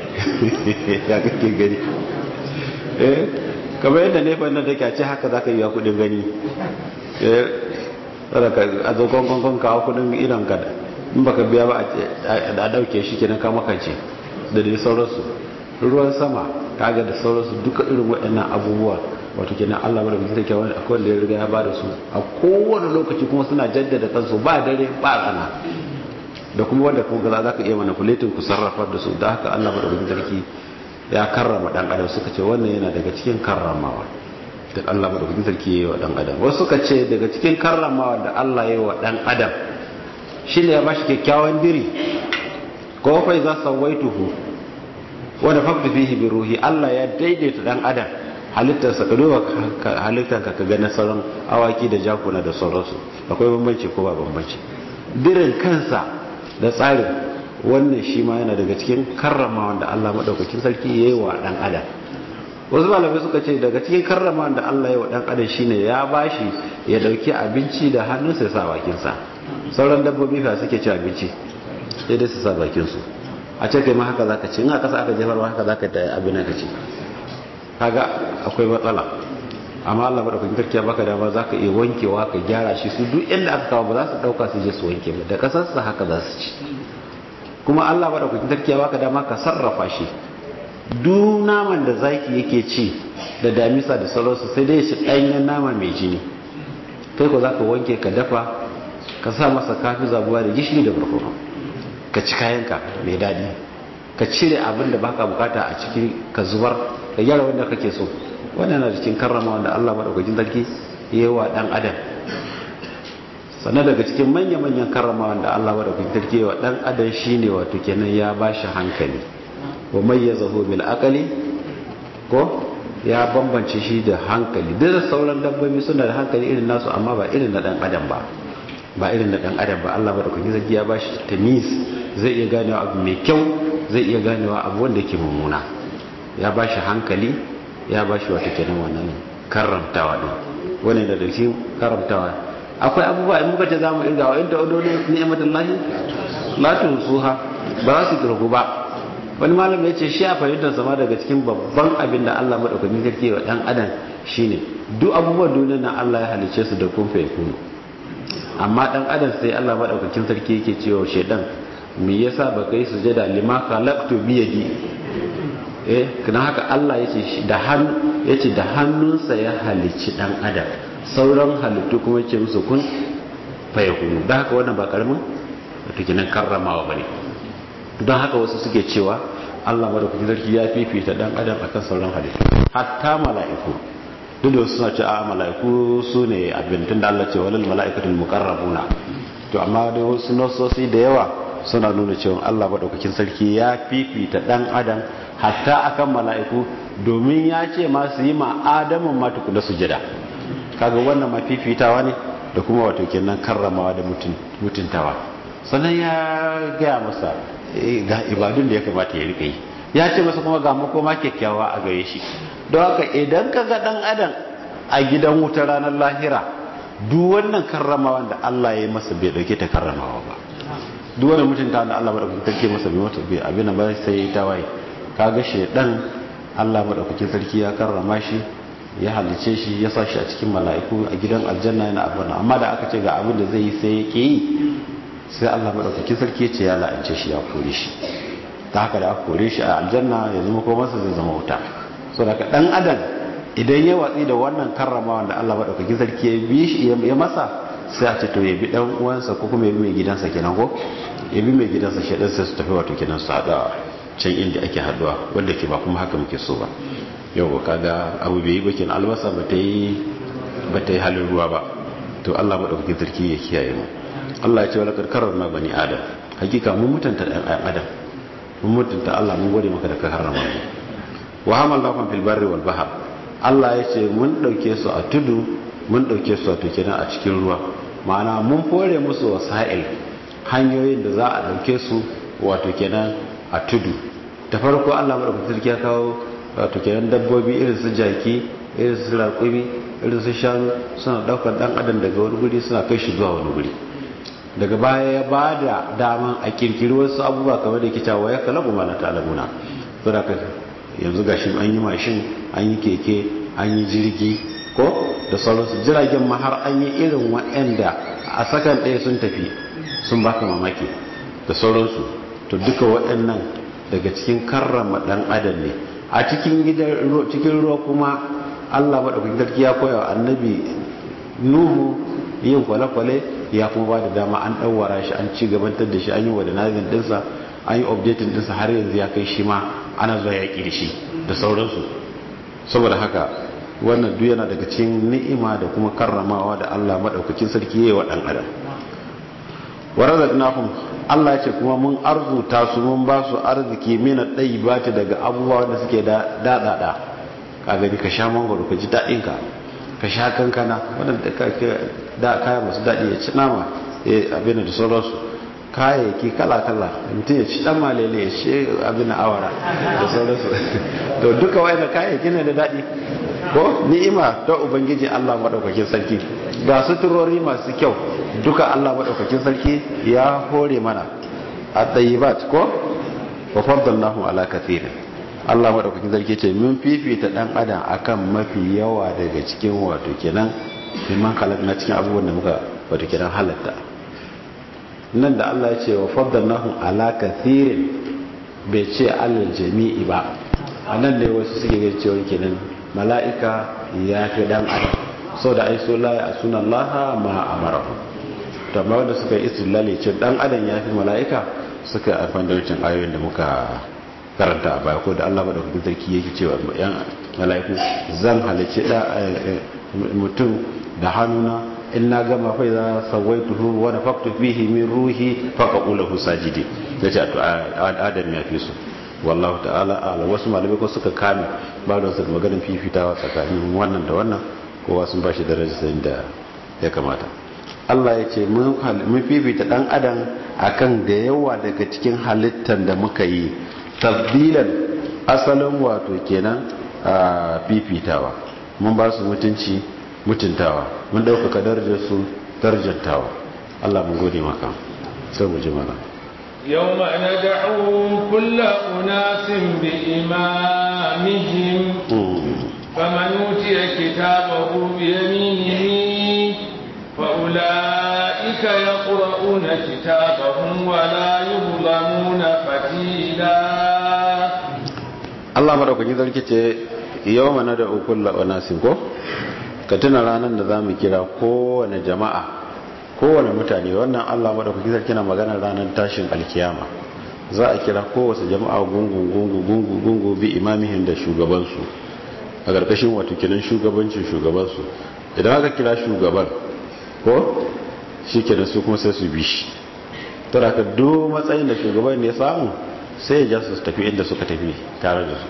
ya kake gani eh kamar yadda ne fa nan take a ce haka zaka yi kudin gani eh saboda a zo gongon kawo kudin idan ka in baka biya ba a dauke shi kenan ka makance da dai sauransu ruwan sama kaga da sauransu duka irin waɗannan abubuwa wato kenan Allah bada bikin take wani akwai wanda ya riga ya bada su a kowane lokaci kuma suna jaddada kansu ba dare ba rana da kuma wanda kuma za ka iya manipulating ku sarrafa da su da haka Allah bada bikin sarki ya karrama dan adam suka ce wannan yana daga cikin karramawa da Allah bada bikin sarki ya yi wa dan adam wasu suka ce daga cikin karramawa da Allah ya yi wa dan adam shi ne ya ba shi kyakkyawan diri ko fai za sawaituhu wanda fakta fihi bi ruhi Allah ya daidaita dan adam halittarsa ka duba halittarka ka ga na sauran awaki da jakuna da sauransu akwai bambanci ko ba bambanci dirin kansa da tsarin wannan shi ma yana daga cikin karrama wanda Allah madaukakin sarki ya yi wa dan adam wasu malamai suka ce daga cikin karrama da Allah ya yi wa dan adam shine ya bashi ya dauki abinci da hannunsa ya sa bakinsa sauran dabbobi fa suke ci abinci sai dai su sa bakinsu a ce kai ma haka zaka ci in aka sa aka jefar ma haka zaka ta abin ka ci kaga akwai matsala amma Allah madaukakin sarki ya baka dama zaka iya wankewa ka gyara shi su duk inda aka kawo ba za su dauka su je su wanke ba da kasar sa haka za su ci kuma Allah madaukakin sarki ya baka dama ka sarrafa shi duk naman da zaki yake ci da damisa da sauransu sai dai shi ɗanyen nama mai jini kai ko zaka wanke ka dafa ka sa masa kafi zabuwa da gishiri da barkono ka ci kayanka mai daɗi ka cire abin da baka bukata a cikin ka zubar ka gyara wanda kake so wannan na cikin karrama wanda Allah madaukakin sarki yayi wa dan adam sannan daga cikin manya-manyan karrama wanda Allah madaukakin sarki yayi wa dan adam shine wato kenan ya bashi hankali wa mayyazahu bil aqli ko ya bambance shi da hankali duk sauran dabbobi suna da hankali irin nasu amma ba irin na dan adam ba ba irin da dan adam ba Allah madaukakin sarki ya bashi tamiz zai iya ganewa abu mai kyau zai iya ganewa abu wanda yake mummuna ya bashi hankali ya bashi wata kenan wannan karramtawa din wannan da dace karramtawa akwai abubuwa in muka ce zamu irga wa inda odo ni'matullahi la tusuha ba za su kirgu ba wani malam ya ce shi a fahimtar sama daga cikin babban abin da Allah madaukakin sarki wa dan adam shine duk abubuwan duniyar nan Allah ya halice su da kun fa yakunu amma dan adam sai Allah madaukakin sarki yake cewa shedan me yasa baka yi sujada lima khalaqtu bi yadi eh kana haka Allah yace da hannu yace da hannunsa ya halicci dan adam sauran halittu kuma yace musu kun fayakunu dan haka wannan ba karamin wato kinan karramawa bane don haka wasu suke cewa Allah madaukakin sarki ya fifita dan adam akan sauran halittu hatta mala'iku duk da wasu suna ce a mala'iku su ne abin tun da Allah ce walal mala'ikatul muqarrabuna to amma da wasu nasosi da yawa suna nuna cewa Allah madaukakin sarki ya fifita dan adam hatta akan mala'iku domin ya ce ma su yi ma adamun ma tukuna sujada kaga wannan ma fifitawa ne da kuma wato kenan karramawa da mutuntawa sannan ya gaya masa ga ibadun da ya kamata ya rika yi ya ce masa kuma ga makoma kyakkyawa a gare shi don haka idan ka ga dan adam a gidan wuta ranar lahira duk wannan karramawa da Allah ya yi masa bai dauke ta karramawa ba duk wannan mutunta da Allah madaukakin sarki masa bai mata bai abin ba sai ya tawaye kaga shedan Allah madaukakin sarki ya karrama shi ya halice shi ya sa shi a cikin mala'iku a gidan aljanna yana abin amma da aka ce ga abin da zai yi sai ya ke yi sai Allah madaukakin sarki ya ce ya la'ance shi ya kore shi ta haka da aka kore shi a aljanna ya zama ko masa zai zama wuta so daga dan adam idan ya watsi da wannan karramawa da Allah madaukakin sarki ya bi shi ya masa sai a ce to ya bi dan uwansa ko kuma ya bi mai gidansa kenan ko ya bi mai gidansa shi dan sai su tafi wato kenan su hada can inda ake haduwa wanda ke ba kuma haka muke so ba yau kaga abu bai yi bakin albasa ba ta yi ba ta yi halin ruwa ba to Allah madaukakin sarki ya kiyaye mu Allah ya ce wala karkarar na bani adam hakika mun mutunta dan adam mun mutunta Allah mun gode maka da ka harrama mu wa hamalnakum fil barri wal bahr Allah ya ce mun dauke su a tudu mun dauke su a kenan a cikin ruwa ma'ana mun fore musu wasa'il hanyoyin da za a dauke su wato kenan a tudu da farko Allah madaukakin sarki ya kawo wato kenan dabbobi irin su jaki irin su raƙumi irin su shanu suna daukar dan adam daga wani guri suna kai shi zuwa wani guri daga baya ya ba da daman a kirkiri wasu abubuwa kamar da ke cewa ya kalabu ma na ta'alamuna saboda yanzu gashi an yi mashin an yi keke an yi jirgi ko da sauransu jiragen ma har an yi irin waɗanda a sakan ɗaya sun tafi sun baka mamaki da sauransu to duka waɗannan daga cikin karrama ɗan adam ne a cikin cikin ruwa kuma allah maɗaukakin sarki ya koya wa annabi nuhu yin kwale-kwale ya kuma ba da dama an ɗauwara shi an ci gabantar da shi an yi wa da nazin ɗinsa an yi updating ɗinsa har yanzu ya kai shi ma ana zuwa yaƙi da shi da sauransu saboda haka wannan duk yana daga cikin ni'ima da kuma karramawa da Allah maɗaukakin sarki ya yi wa ɗan adam wa razaqnahum Allah ce kuma mun arzuta su mun ba su arziki mina ɗayyibati daga abubuwa da suke da daɗaɗa ka gani ka sha mangoro ka ji daɗin ka ka sha kankana waɗanda da kaya masu daɗi ya ci nama ya abin da sauransu kayayyaki kala-kala mutum ya ci ɗan malele ya ci abin da awara da sauransu to duka wai da kayayyaki ne da daɗi ko ni'ima ta ubangiji allah maɗaukakin sarki ga suturori masu kyau duka allah maɗaukakin sarki ya hore mana a ɗayibat ko wa faddalnahu ala kathirin Allah maɗaukakin sarki ce mun fifita ɗan adam akan mafi yawa daga cikin wato kenan liman halak na cikin abubuwan da muka wato kenan halatta nan da Allah ya ce wa faddalnahu ala kathirin bai ce alal jami'i ba a nan ne wasu suke ga cewa kenan mala'ika ya fi ɗan adam so da ai so la a sunan laha ma amarahu to amma wanda suka yi istilali ce ɗan adam ya fi mala'ika suka amfani da wancan ayoyin da muka karanta a baya ko da Allah madaukakin sarki yake cewa yan mala'iku zan halice da mutum da hannuna in na gama fa za sawaituhu wa nafaqtu fihi min ruhi fa qaqulahu sajidi yace to adam ya fi su wallahu ta'ala ala wasu malamai ko suka kame ba da su maganin fifitawa tsakanin wannan da wannan kowa sun bashi darajar sayin da ya kamata Allah ya ce mun fifita dan adam akan da yawa daga cikin halittar da muka yi tabbilan asalin wato kenan fifitawa mun ba su mutunci mutuntawa mun ɗaukaka darajar su darajantawa Allah mun gode maka sai mu ji mana يوم ندعو كل أناس بإمامهم فمن أوتي كتابه بيمينه فأولئك يقرؤون كتابهم ولا يظلمون فتيلا Allah madaukakin sarki ce yau mana da ukulla wa nasin ko ka tuna ranar da za mu kira kowane jama'a kowane mutane wannan Allah madaukakin sarki na magana ranar tashin alkiyama za a kira kowace jama'a gungu gungu gungu gungu bi imamihin da shugabansu a ƙarƙashin wato kinan shugabancin shugabansu idan aka kira shugaban ko shi kenan su kuma sai su bi shi tara ka duk matsayin da shugaban ne samu sai ya su tafi inda suka tafi tare da su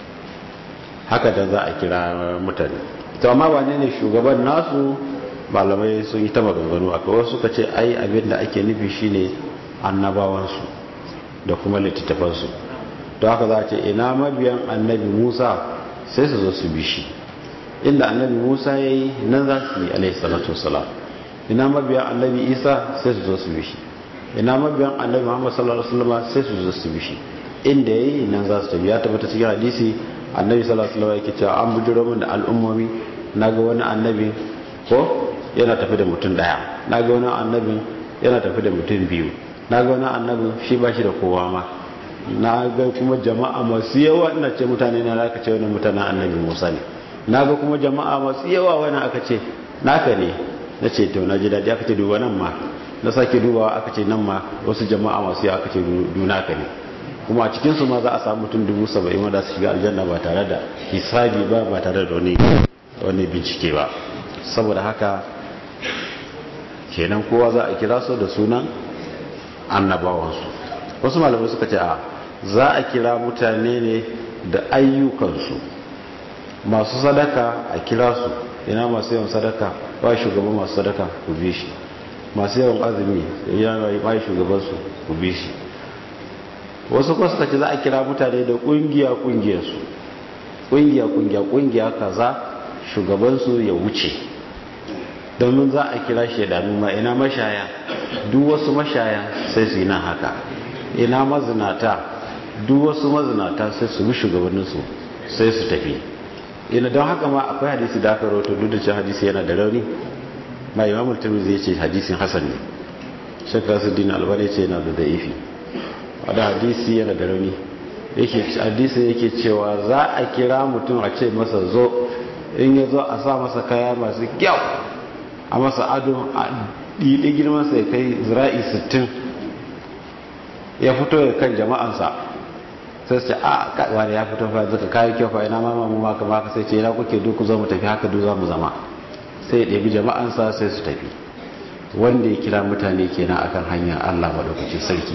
haka da za a kira mutane to amma wane ne shugaban nasu malamai sun yi ta maganganu a kawai suka ce ai abin da ake nufi shine annabawansu da kuma littattafansu to haka za a ce ina mabiyan annabi musa sai su zo su bi shi inda annabi musa ya yi nan za su yi alaihi salatu wasalam ina mabiyan annabi isa sai su zo su bi shi ina mabiyan annabi muhammad sallallahu alaihi wasallam sai su zo su bi shi inda yayi nan za su tafi ya tabbata cikin hadisi annabi sallallahu alaihi wasallam yake cewa an bujiro min da al'ummomi naga wani annabi ko yana tafi da mutum daya naga wani annabi yana tafi da mutum biyu naga wani annabi shi ba shi da kowa ma na ga kuma jama'a masu yawa ina ce mutane na aka ce wani mutanen annabi musa ne na ga kuma jama'a masu yawa wani aka ce naka ne na ce to na ji daɗi aka ce duba nan ma na sake dubawa aka ce nan ma wasu jama'a masu yawa aka ce dunaka ne kuma a cikinsu ma za a samu mutum dubu saba'in wanda su shiga aljanna ba tare da hisabi ba ba tare da wani bincike ba saboda haka kenan kowa za a kira su da sunan annabawansu wasu malamai suka ce a za a kira mutane ne da ayyukansu masu sadaka a kira su ina masu yawan sadaka ba shugaban masu sadaka ku bi shi masu yawan azumi yana ba shugabansu ku bi shi wasu kuma suka ce za a kira mutane da kungiya kungiyarsu kungiya kungiya kungiya kaza shugabansu ya wuce domin za a kira shaidanu ma ina mashaya duk wasu mashaya sai su yi nan haka ina mazinata duk wasu mazinata sai su bi shugabanninsu sai su tafi ina don haka ma akwai hadisi da aka rawato duk da cewa hadisi yana da rauni ma imamul tirmidhi yace hadisin hasan ne shekara su dina albani ce yana da da'ifi wadda hadisi yana da rauni hadisi yake cewa za a kira mutum a ce masa zo in ya zo a sa masa kaya masu kyau a masa ado a ɗiɗi girmansa ya kai zira'i 60 ya fito ya kan jama'ansa sai su ce a wani ya fito fa zaka kayi kyau fa ina mama mu maka maka sai ce ina kuke duk zo mu tafi haka duk za mu zama sai ya ɗebi jama'ansa sai su tafi wanda ya kira mutane kenan akan hanyar Allah madaukakin sarki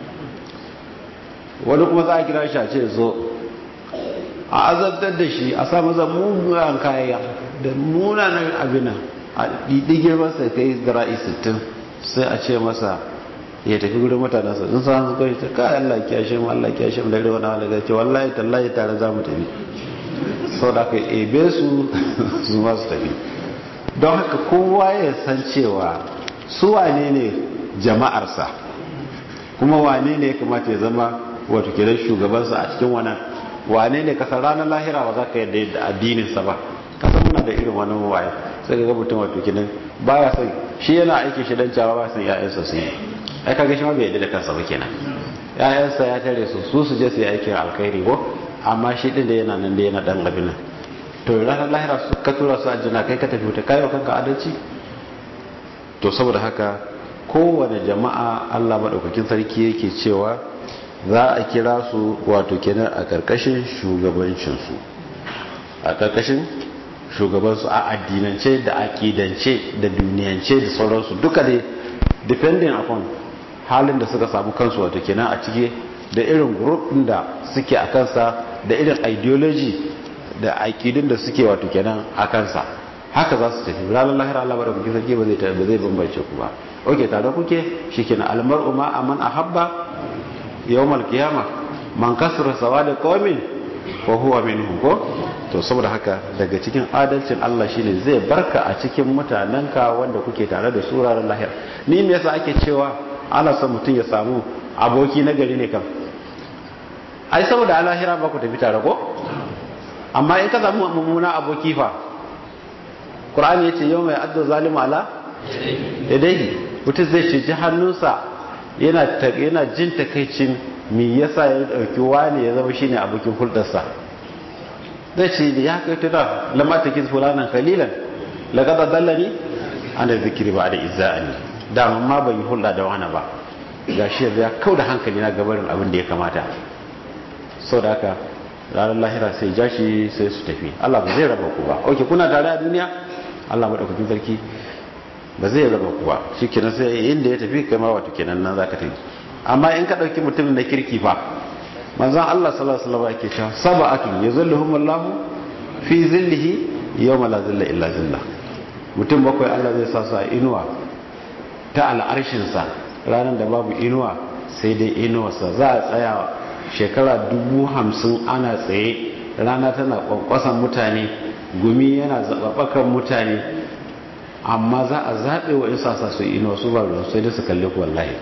wani kuma za a kira shi a ce zo a azabtar da shi a sa maza mugayen kaya da munanan abin a ɗiɗigir masa kai zira'i sittin sai a ce masa ya tafi gudun mutanensa in sa su kai ta kayan Allah kyashe mu Allah kyashe mu da rewa na wani gace wallahi tallahi tare za mu tafi sau da aka ebe su su ma su tafi don haka kowa ya san cewa su wane ne jama'arsa kuma wane ne ya kamata ya zama wato kenan shugabansa a cikin wannan wane ne kasar ranar lahira ba za ka yadda yadda addininsa ba kasar muna da irin wani waye sai ga mutum wato kenan baya son shi yana aiki shi dan cewa ba son ƴaƴansa su yi ai kaga shi ma bai yadda da kansa ba kenan ƴaƴansa ya tare su su su je su yi aikin alkhairi ko amma shi din da yana nan da yana dan abin nan to ranar lahira su ka tura su aljanna kai ka tafi wuta kai wa kanka adalci to saboda haka kowane jama'a Allah madaukakin sarki yake cewa za a kira su wato kenan a karkashin shugabancinsu a karkashin shugabansu a addinance da akidance da duniyance da sauransu duka dai depending upon halin da suka samu kansu wato kenan a cike da irin group din da suke a kansa da irin ideology da akidun da suke wato kenan a kansa haka za su tafi ranar lahira Allah bada kuke sarki ba zai ba zai bambance ku ba oke tare kuke shikenan almar'u ma aman ahabba yawmal qiyama man kasara sawada qaumin wa huwa minhum ko to saboda haka daga cikin adalcin Allah shine zai barka a cikin mutanenka wanda kuke tare da su ranar lahira ni me yasa ake cewa ana son mutum ya samu aboki na gari ne kam ai saboda alahira ba ku tafi tare ko amma in ka samu mummuna aboki fa qur'ani yace yau mai addu zalimu ala yadayhi mutum zai ce ji hannunsa yana yana jin takaicin me yasa ya dauki wani ya zama shine abokin hulɗarsa zai ce ya kai tuna lamma takiz fulanan khalilan laqad dallani ana zikiri ba da izza'ani dama ma ban yi hulɗa da wani ba gashi ya kau da hankali na gabarin abin da ya kamata sau da haka ranar lahira sai ja shi sai su tafi Allah ba zai raba ku ba ok kuna tare a duniya Allah maɗaukakin sarki ba zai raba ku ba shi kenan sai inda ya tafi kai ma wato kenan nan za ka tafi amma in ka ɗauki mutumin na kirki fa manzan Allah sallallahu alaihi wasallam yake cewa sab'atun yazilluhum Allahu fi zillihi yawma la zilla illa zillah mutum bakwai Allah zai sa su a inuwa ta al'arshin sa ranar da babu inuwa sai dai inuwarsa za a tsaya shekara dubu hamsin ana tsaye rana tana kwankwasan mutane gumi yana zaɓaɓɓakan mutane amma za a zaɓe wa isa sa su inuwa su ba ruwan sai da su kalli ku wallahi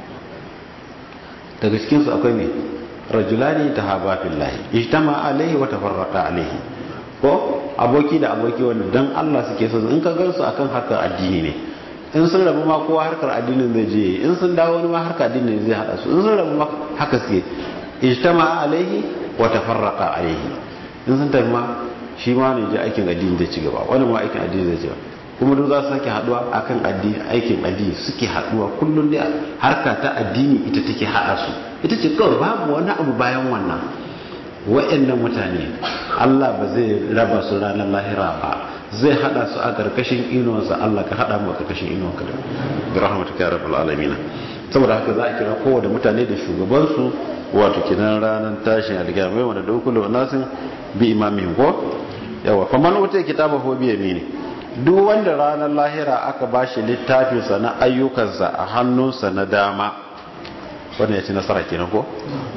daga cikinsu akwai ne rajulani ta haba fillahi ijtama alaihi wa tafarraqa alaihi ko aboki da aboki wanda dan Allah suke so in ka gansu akan harkar addini ne in sun rabu ma kowa harkar addinin zai je in sun dawo wani ma harkar addinin zai hada su in sun rabu ma haka suke ijtama alaihi wa tafarraqa alaihi in sun tafi ma shi ma ne je aikin addini zai ci gaba wani ma aikin addini zai ci gaba kuma duk za su sake haduwa akan addini aikin addini suke haduwa kullum dai harka ta addini ita take hada su ita ce kawai babu wani abu bayan wannan wa'annan mutane Allah ba zai raba su ranar lahira ba zai hada su a karkashin inuwarsa Allah ka hada mu a karkashin inuwarka da rahmatuka ya rabbal alamin saboda haka za a kira kowane mutane da shugabansu wato kinan ranar tashin alkiyama mai wanda dokulu nasin bi imamin ko yawa fa man wuta kitaba ho bi yamini duk wanda ranar lahira aka bashi littafinsa na ayyukansa a hannunsa na dama wannan ya ci nasara kenan ko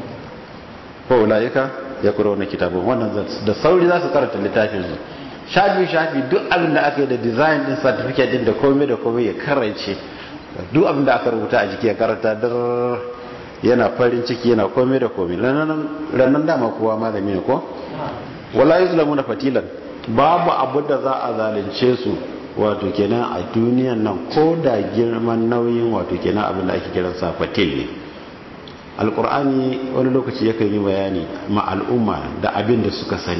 ko ulaika ya kuro na kitabun wannan da sauri za su karanta littafin su shafi shafi duk abin da aka yi da design din certificate din da komai da komai ya karance duk abin da aka rubuta a jiki ya karanta dar yana farin ciki yana komai da komai ranar dama kowa malami ne ko wala yuzlamuna fatilan babu abu da za a zalunce su wato kenan a duniyan nan ko da girman nauyin wato kenan abin da ake kiransa fatil ne alkur'ani wani lokaci yakan yi bayani ma al'umma da abin da suka sani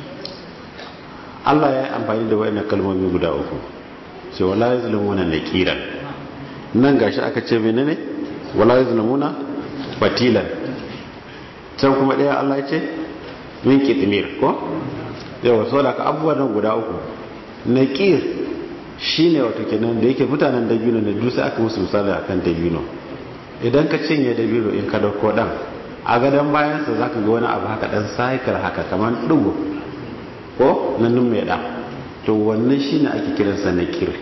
Allah ya yi amfani da wayannan kalmomi guda uku sai wala yazlimuna naqiran nan gashi aka ce menene wala yazlimuna fatilan can kuma ɗaya Allah ya ce min kitmir ko yawa so da ka abubuwan nan guda uku naqir shine wato kenan da yake mutanen dabino ne duk sai aka musu misali akan dabino idan ka cinye dabino in ka dauko dan a gadon bayan sa zaka ga wani abu haka dan saikar haka kamar dugo ko nan nun mai da to wannan shine ake kiransa naqir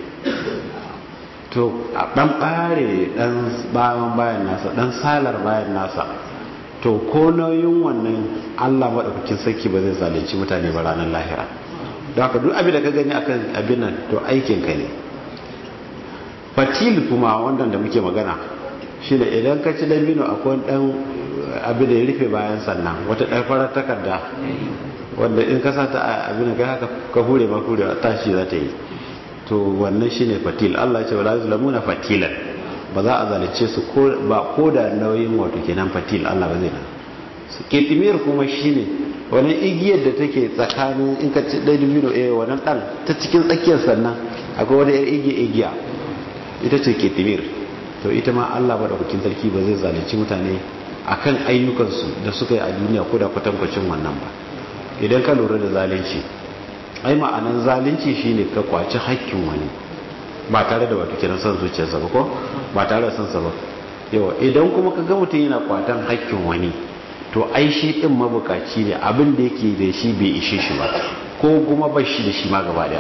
to a dan bare dan bayan bayan nasa dan salar bayan nasa to ko nauyin wannan Allah madaukakin sarki ba zai zalunci mutane ba ranar lahira don haka duk abin da ka gani akan abin nan to aikin ka ne fatil kuma wannan da muke magana shi da idan ka ci dabino akwai dan abin da ya rufe bayan sannan wata ɗan farar takarda wanda in ka sata a abin da kai haka ka hure ma hure tashi za ta yi to wannan shine fatil Allah ya ce wala yuzlamuna fatilan ba za a zalice su ba ko da nauyin wato kenan fatil Allah ba zai na su ketimir kuma shine wani igiyar da take tsakanin in ka ci ɗaya dubino eh wannan ɗan ta cikin tsakiyar sannan akwai wani yar igiya igiya ita ce ketimir to ita ma Allah ba da hukin sarki ba zai zalunci mutane akan ayyukansu da suka yi a duniya ko da kwatankwacin wannan ba idan ka lura da zalunci ai ma'anan zalunci shine ka kwaci hakkin wani ba tare da wato kiran son zuciyarsa ba ko ba tare da son sa ba yawa idan kuma ka ga mutum yana kwatan hakkin wani to ai shi din mabukaci ne abin da yake da shi bai ishe shi ba ko kuma ba shi da shi ma gaba daya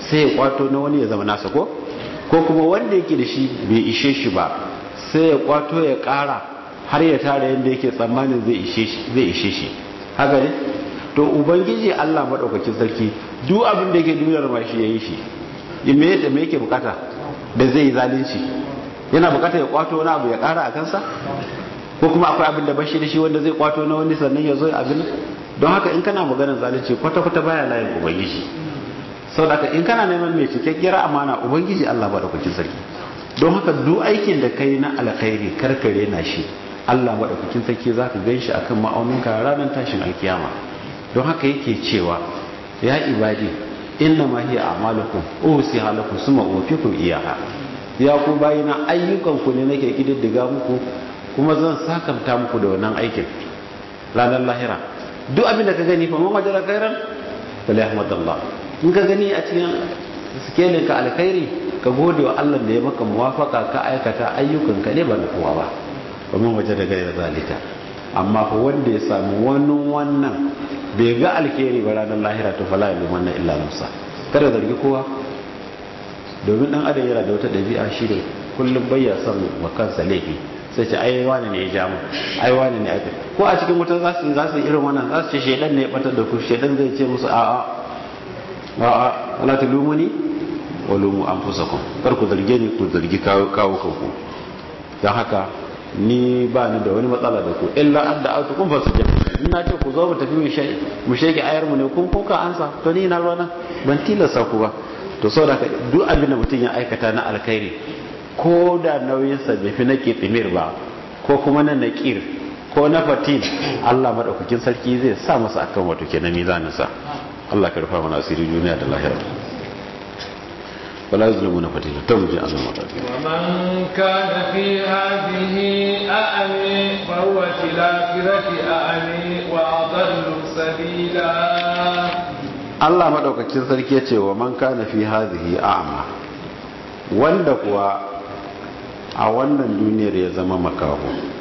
sai ya kwato na wani ya zama nasa ko ko kuma wanda yake da shi bai ishe shi ba sai ya kwato ya kara har ya tara yadda yake tsammanin zai ishe shi haka ne to ubangiji Allah madaukakin sarki duk abin da yake duniyar ma shi yayi shi me me yake bukata da zai yi zalunci yana bukata ya kwato wani abu ya kara a kansa ko kuma akwai abin da bashi da shi wanda zai kwato na wani sannan ya zo abin don haka in kana maganar zalunci kwata kwata baya layin ubangiji saboda in kana neman mai cikakkiyar amana ubangiji Allah madaukakin sarki don haka duk aikin da kai na alkhairi karkare na shi Allah madaukakin sarki zaka ganshi akan ma'auninka ranar tashin alkiyama don haka yake cewa ya ibadi inna ma hiya a'malukum usiha lakum summa ufikum iyaha ya ku bayina ayyukan ku ne nake kididdiga muku kuma zan sakanta muku da wannan aikin ranar lahira duk abin da ka gani fa man wajara khairan fala yahmadallah in ka gani a cikin sikelin ka alkhairi ka gode wa Allah da ya maka muwafaka ka aikata ayyukan ka ne ba na kowa ba wa man wajara ghayra zalika amma fa wanda ya samu wani wannan bai ga alkhairi ba ranar lahira to fala yalumanna illa musa kada zargi kowa domin dan adam yana da wata dabi'a shi ne kullum bayya son wa kansa laifi sai ce ai wani ne ya ja mu ai wani ne aka ko a cikin wuta za su za su irin wannan za su ce shedan ne ya batar da ku shedan zai ce musu a'a a'a wala tulumuni wa lumu anfusakum kar ku zarge ni ku zargi kawo kawo kanku dan haka ni ba ni da wani matsala da ku illa an da autu kun fasu jami'a in na ce ku zo mu tafi mu shege ayar mu ne kun kuka ansa to ni na ruwana ban tilasta ku ba to saboda duk abin da mutum ya aikata na alkhairi ko da nauyinsa bai fi na tsimir ba ko kuma na naƙir ko na fatin Allah maɗaukakin sarki zai sa masa akan wato ke na mizaninsa Allah ka rufa mana asiri duniya da lahira wala zulmu na fatila ta muje Allah maɗaukakin ومن كان في هذه أعمي فهو في الآخرة أعمي وأضل سبيلا Allah maɗaukakin sarki ya ce wa man kana fi hadhihi a'ma wanda kuwa a wannan duniyar ya zama makaho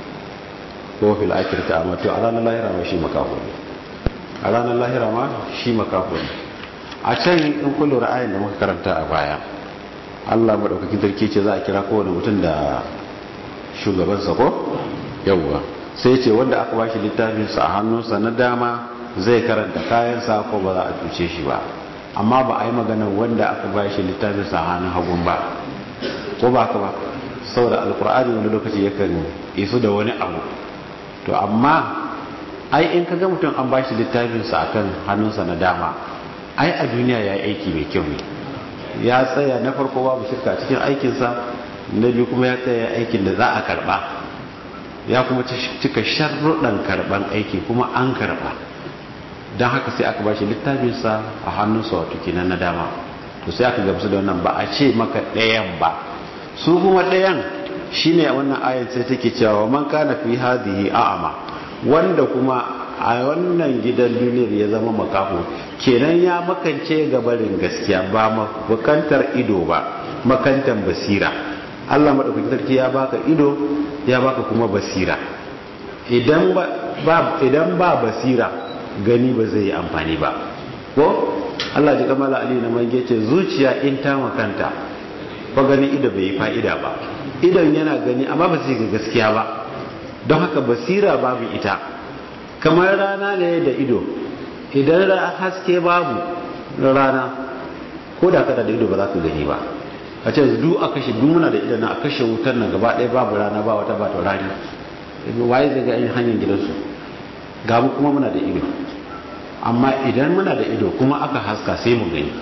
ko fil akhirati amma to a ranar lahira ma shi makaho ne a ranar lahira ma shi makaho ne a can in kullu ra'ayin da muka karanta a baya Allah madaukakin sarki ce za a kira kowane mutum da shugabansa ko yawwa sai ce wanda aka bashi littafin sa a hannunsa na dama zai karanta kayansa ko ba za a cuce shi ba amma ba a yi magana wanda aka bashi littafin sa a hannun hagun ba ko ba ka ba saboda alkur'ani wani lokaci yakan isu da wani abu to amma ai in kaga mutum an bashi littafinsa akan hannunsa na dama ai a duniya ya yi aiki mai kyau ne ya tsaya na farko babu shirka cikin aikinsa na biyu kuma ya tsaya aikin da za a karba ya kuma cika sharruɗan karban aiki kuma an karba don haka sai aka bashi littafinsa a hannunsa wato kenan na dama to sai aka gamsu da wannan ba a ce maka ɗayan ba su kuma ɗayan shine wannan ayat sai take cewa man kana fi hadhihi a'ama wanda kuma a wannan gidan duniyar ya zama makaho kenan ya makance gabarin gaskiya ba makantar ido ba makantar basira Allah madaukakin sarki ya baka ido ya baka kuma basira idan ba idan ba basira gani ba zai yi amfani ba ko Allah ji kamala ali na mange ce zuciya in ta makanta ba gani ido bai yi fa'ida ba idon yana gani amma ba zai ga gaskiya ba don haka basira babu ita kamar rana ne da ido idan haske babu rana ko da kada da ido ba za ka gani ba a ce du a kashe du muna da idan a kashe wutar nan gaba ɗaya babu rana ba wata ba taurari waye zai ga yin hanyar gidansu ga mu kuma muna da ido amma idan muna da ido kuma aka haska sai mu gani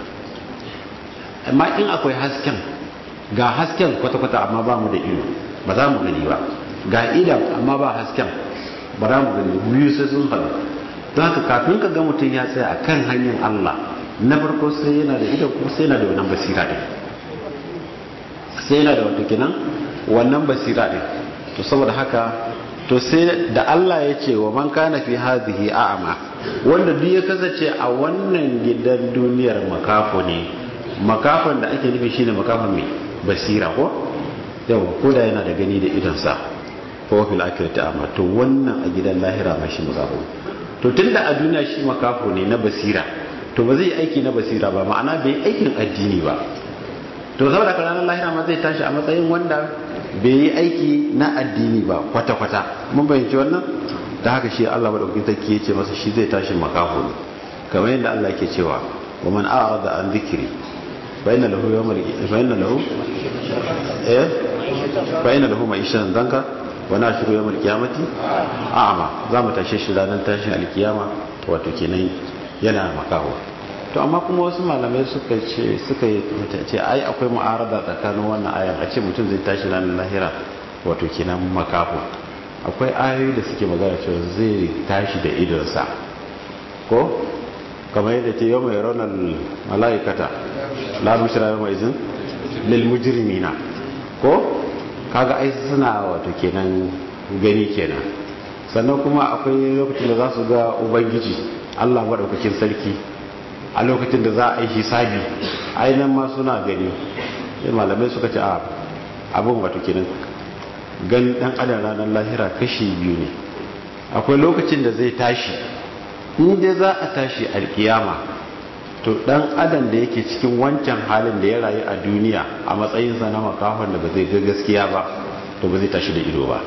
amma in akwai hasken ga hasken kwata-kwata amma ba mu da ido ba za mu gani ba ga idan amma ba hasken ba za mu gani biyu sai sun haɗu don haka kafin ka ga mutum ya tsaya a kan hanyar Allah na farko sai yana da idan kuma sai yana da wannan basira ɗin sai yana da wata kinan wannan basira ɗin to saboda haka to sai da Allah ya ce wa man kana fi hadhihi a'ma wanda duk ya kasance a wannan gidan duniyar makafo ne makafon da ake nufi shine makafon mai basira ko yau ko da yana da gani da idonsa ko fil akhirati amma to wannan a gidan lahira ma shi makafo to tunda a duniya shi makafo ne na basira to ba zai aiki na basira ba ma'ana bai aikin addini ba to saboda ka ranar lahira ma zai tashi a matsayin wanda bai yi aiki na addini ba kwata-kwata mun bayyanci wannan da haka shi Allah madaukakin sarki ya ce masa shi zai tashi makaho ne kamar yadda Allah ke cewa wa man a'rada an dhikri fa inna lahu yawmal fa inna lahu eh fa inna lahu ma'ishatan danka wa nashru yawmal qiyamati a'ma za mu tashe shi ranar tashin alkiyama wato kenan yana makaho to amma kuma wasu malamai suka ce suka yi ce ai akwai mu'arada tsakanin wannan ayan a ce mutum zai tashi ranar lahira wato kenan makaho akwai ayoyi da suke magana cewa zai tashi da idonsa ko kamar yadda ce yau mai raunar mala'ikata la bushra yau mai izin lil mujrimina ko kaga ai suna wato kenan gani kenan sannan kuma akwai lokacin da za su ga ubangiji Allah madaukakin sarki a lokacin da za a yi hisabi ainihin ma suna gani sai malamai suka ce a abin wato kenan gani dan adam ranar lahira kashi biyu ne akwai lokacin da zai tashi inda za a tashi alkiyama to dan adam da yake cikin wancan halin da ya rayu a duniya a matsayinsa na makahon da ba zai ga gaskiya ba to ba zai tashi da ido ba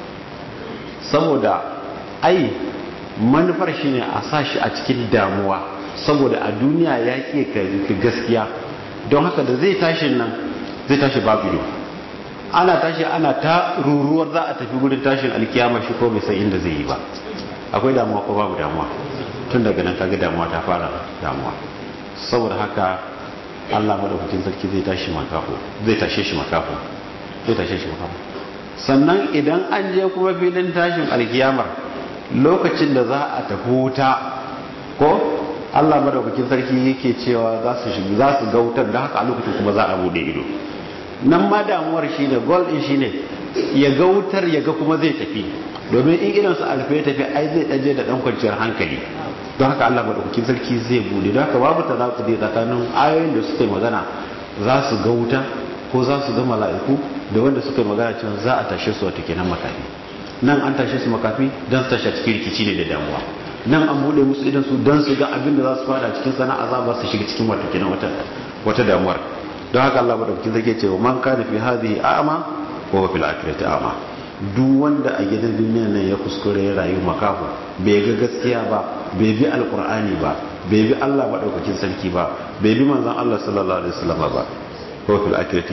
saboda ai manufar shine a sa shi a cikin damuwa saboda a duniya ya ke gaskiya don haka da zai tashi nan zai tashi babu ido ana tashi ana ta ruruwar za a tafi gudun tashin alkiyama shi ko bai san inda zai yi ba akwai damuwa ko babu damuwa tun daga nan kaga damuwa ta fara damuwa saboda haka Allah madaukakin sarki zai tashi makafo zai tashe shi makafo zai tashe shi makafo sannan idan an je kuma filin tashin alkiyamar lokacin da za a tafi wuta ko Allah madaukakin sarki yake cewa za su shiga za su ga wutar da haka a lokacin kuma za a bude ido nan ma damuwar shine goal din shine ya ga wutar ya ga kuma zai tafi domin in idan su alfe ya tafi ai zai daje da dan kwanciyar hankali don haka Allah madaukakin sarki zai bude don haka babu tanakudi tsakanin ayoyin da suka yi magana za su ga wuta ko za su ga mala'iku da wanda suka yi magana cewa za a tashe su wata kenan makafi nan an tashe su makafi don su tashi cikin rikici ne da damuwa nan an bude musu idan su don su ga abin da za su fada cikin sana'a za ba su shiga cikin wata kenan wata wata damuwar don haka Allah madaukakin zake cewa man kana fi hadhihi a'ma wa huwa fil akhirati a'ma duk wanda a gidan duniya nan ya kuskure ya rayu makafu bai ga gaskiya ba bai bi alqur'ani ba bai bi Allah madaukakin sarki ba bai bi manzon Allah sallallahu alaihi wasallam ba ko fil akhirati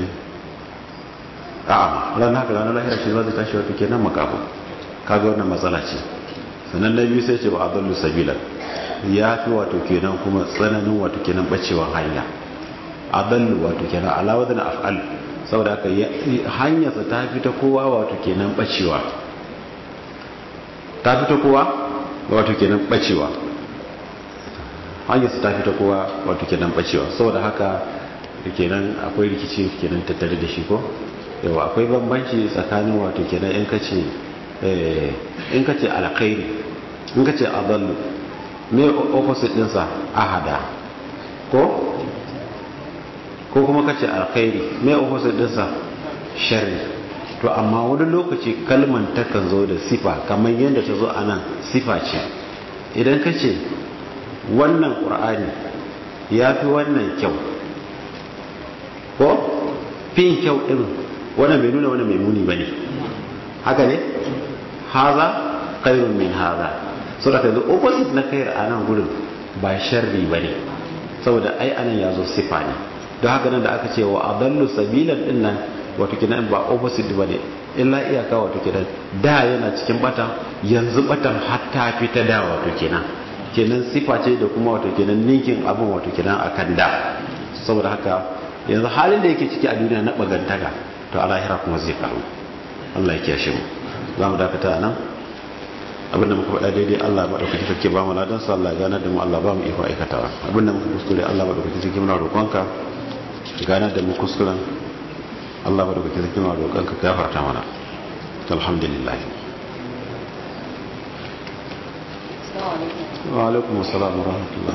a'ma ran haka ranar lahira shi zai tashi wato kenan makafu kaga wannan matsala ce sannan na biyu sai ce ba adallu sabila ya fi wato kenan kuma tsananin wato kenan bacewan hanya adallu wato kenan alawa da af'al saboda haka hanyarsa ta fi ta kowa wato kenan bacewa ta fi ta kowa wato kenan bacewa hanyarsa ta fi ta kowa wato kenan bacewa saboda haka kenan akwai rikici kenan tattare da shi ko yawa akwai bambanci tsakanin wato kenan in kace in kace alkhairi in kace adallu me opposite dinsa ahada ko ko kuma kace alkhairi me opposite dinsa sharri to amma wani lokaci kalman takan zo da sifa kamar yadda ta zo a nan sifa ce idan kace wannan qur'ani ya fi wannan kyau ko fin kyau din wannan bai nuna wannan mai muni bane haka ne haza khairun min haza saboda kai opposite na khair a nan gurin ba sharri bane saboda ai anan yazo sifa ne don haka nan da aka ce wa adallu sabilan din nan wato kinan ba opposite bane illa iyaka wato kinan da yana cikin bata yanzu batan hatta fita da wato kinan kenan sifa ce da kuma wato kenan ninkin abin wato kenan akan da saboda haka yanzu halin da yake ciki a duniya na bagantaka to a lahira kuma zai karu Allah ya kiyashe mu za mu dakata a nan abinda muka faɗa daidai Allah maɗaukaki sarki ba mu ladan su Allah ganar da mu Allah ba mu iko aikatawa abinda muka kuskure Allah maɗaukaki sarki muna roƙonka ganar da mu kuskuren Allah maɗaukaki sarki muna roƙonka ka gafarta mana alhamdulillah wa alaikum assalam wa rahmatullah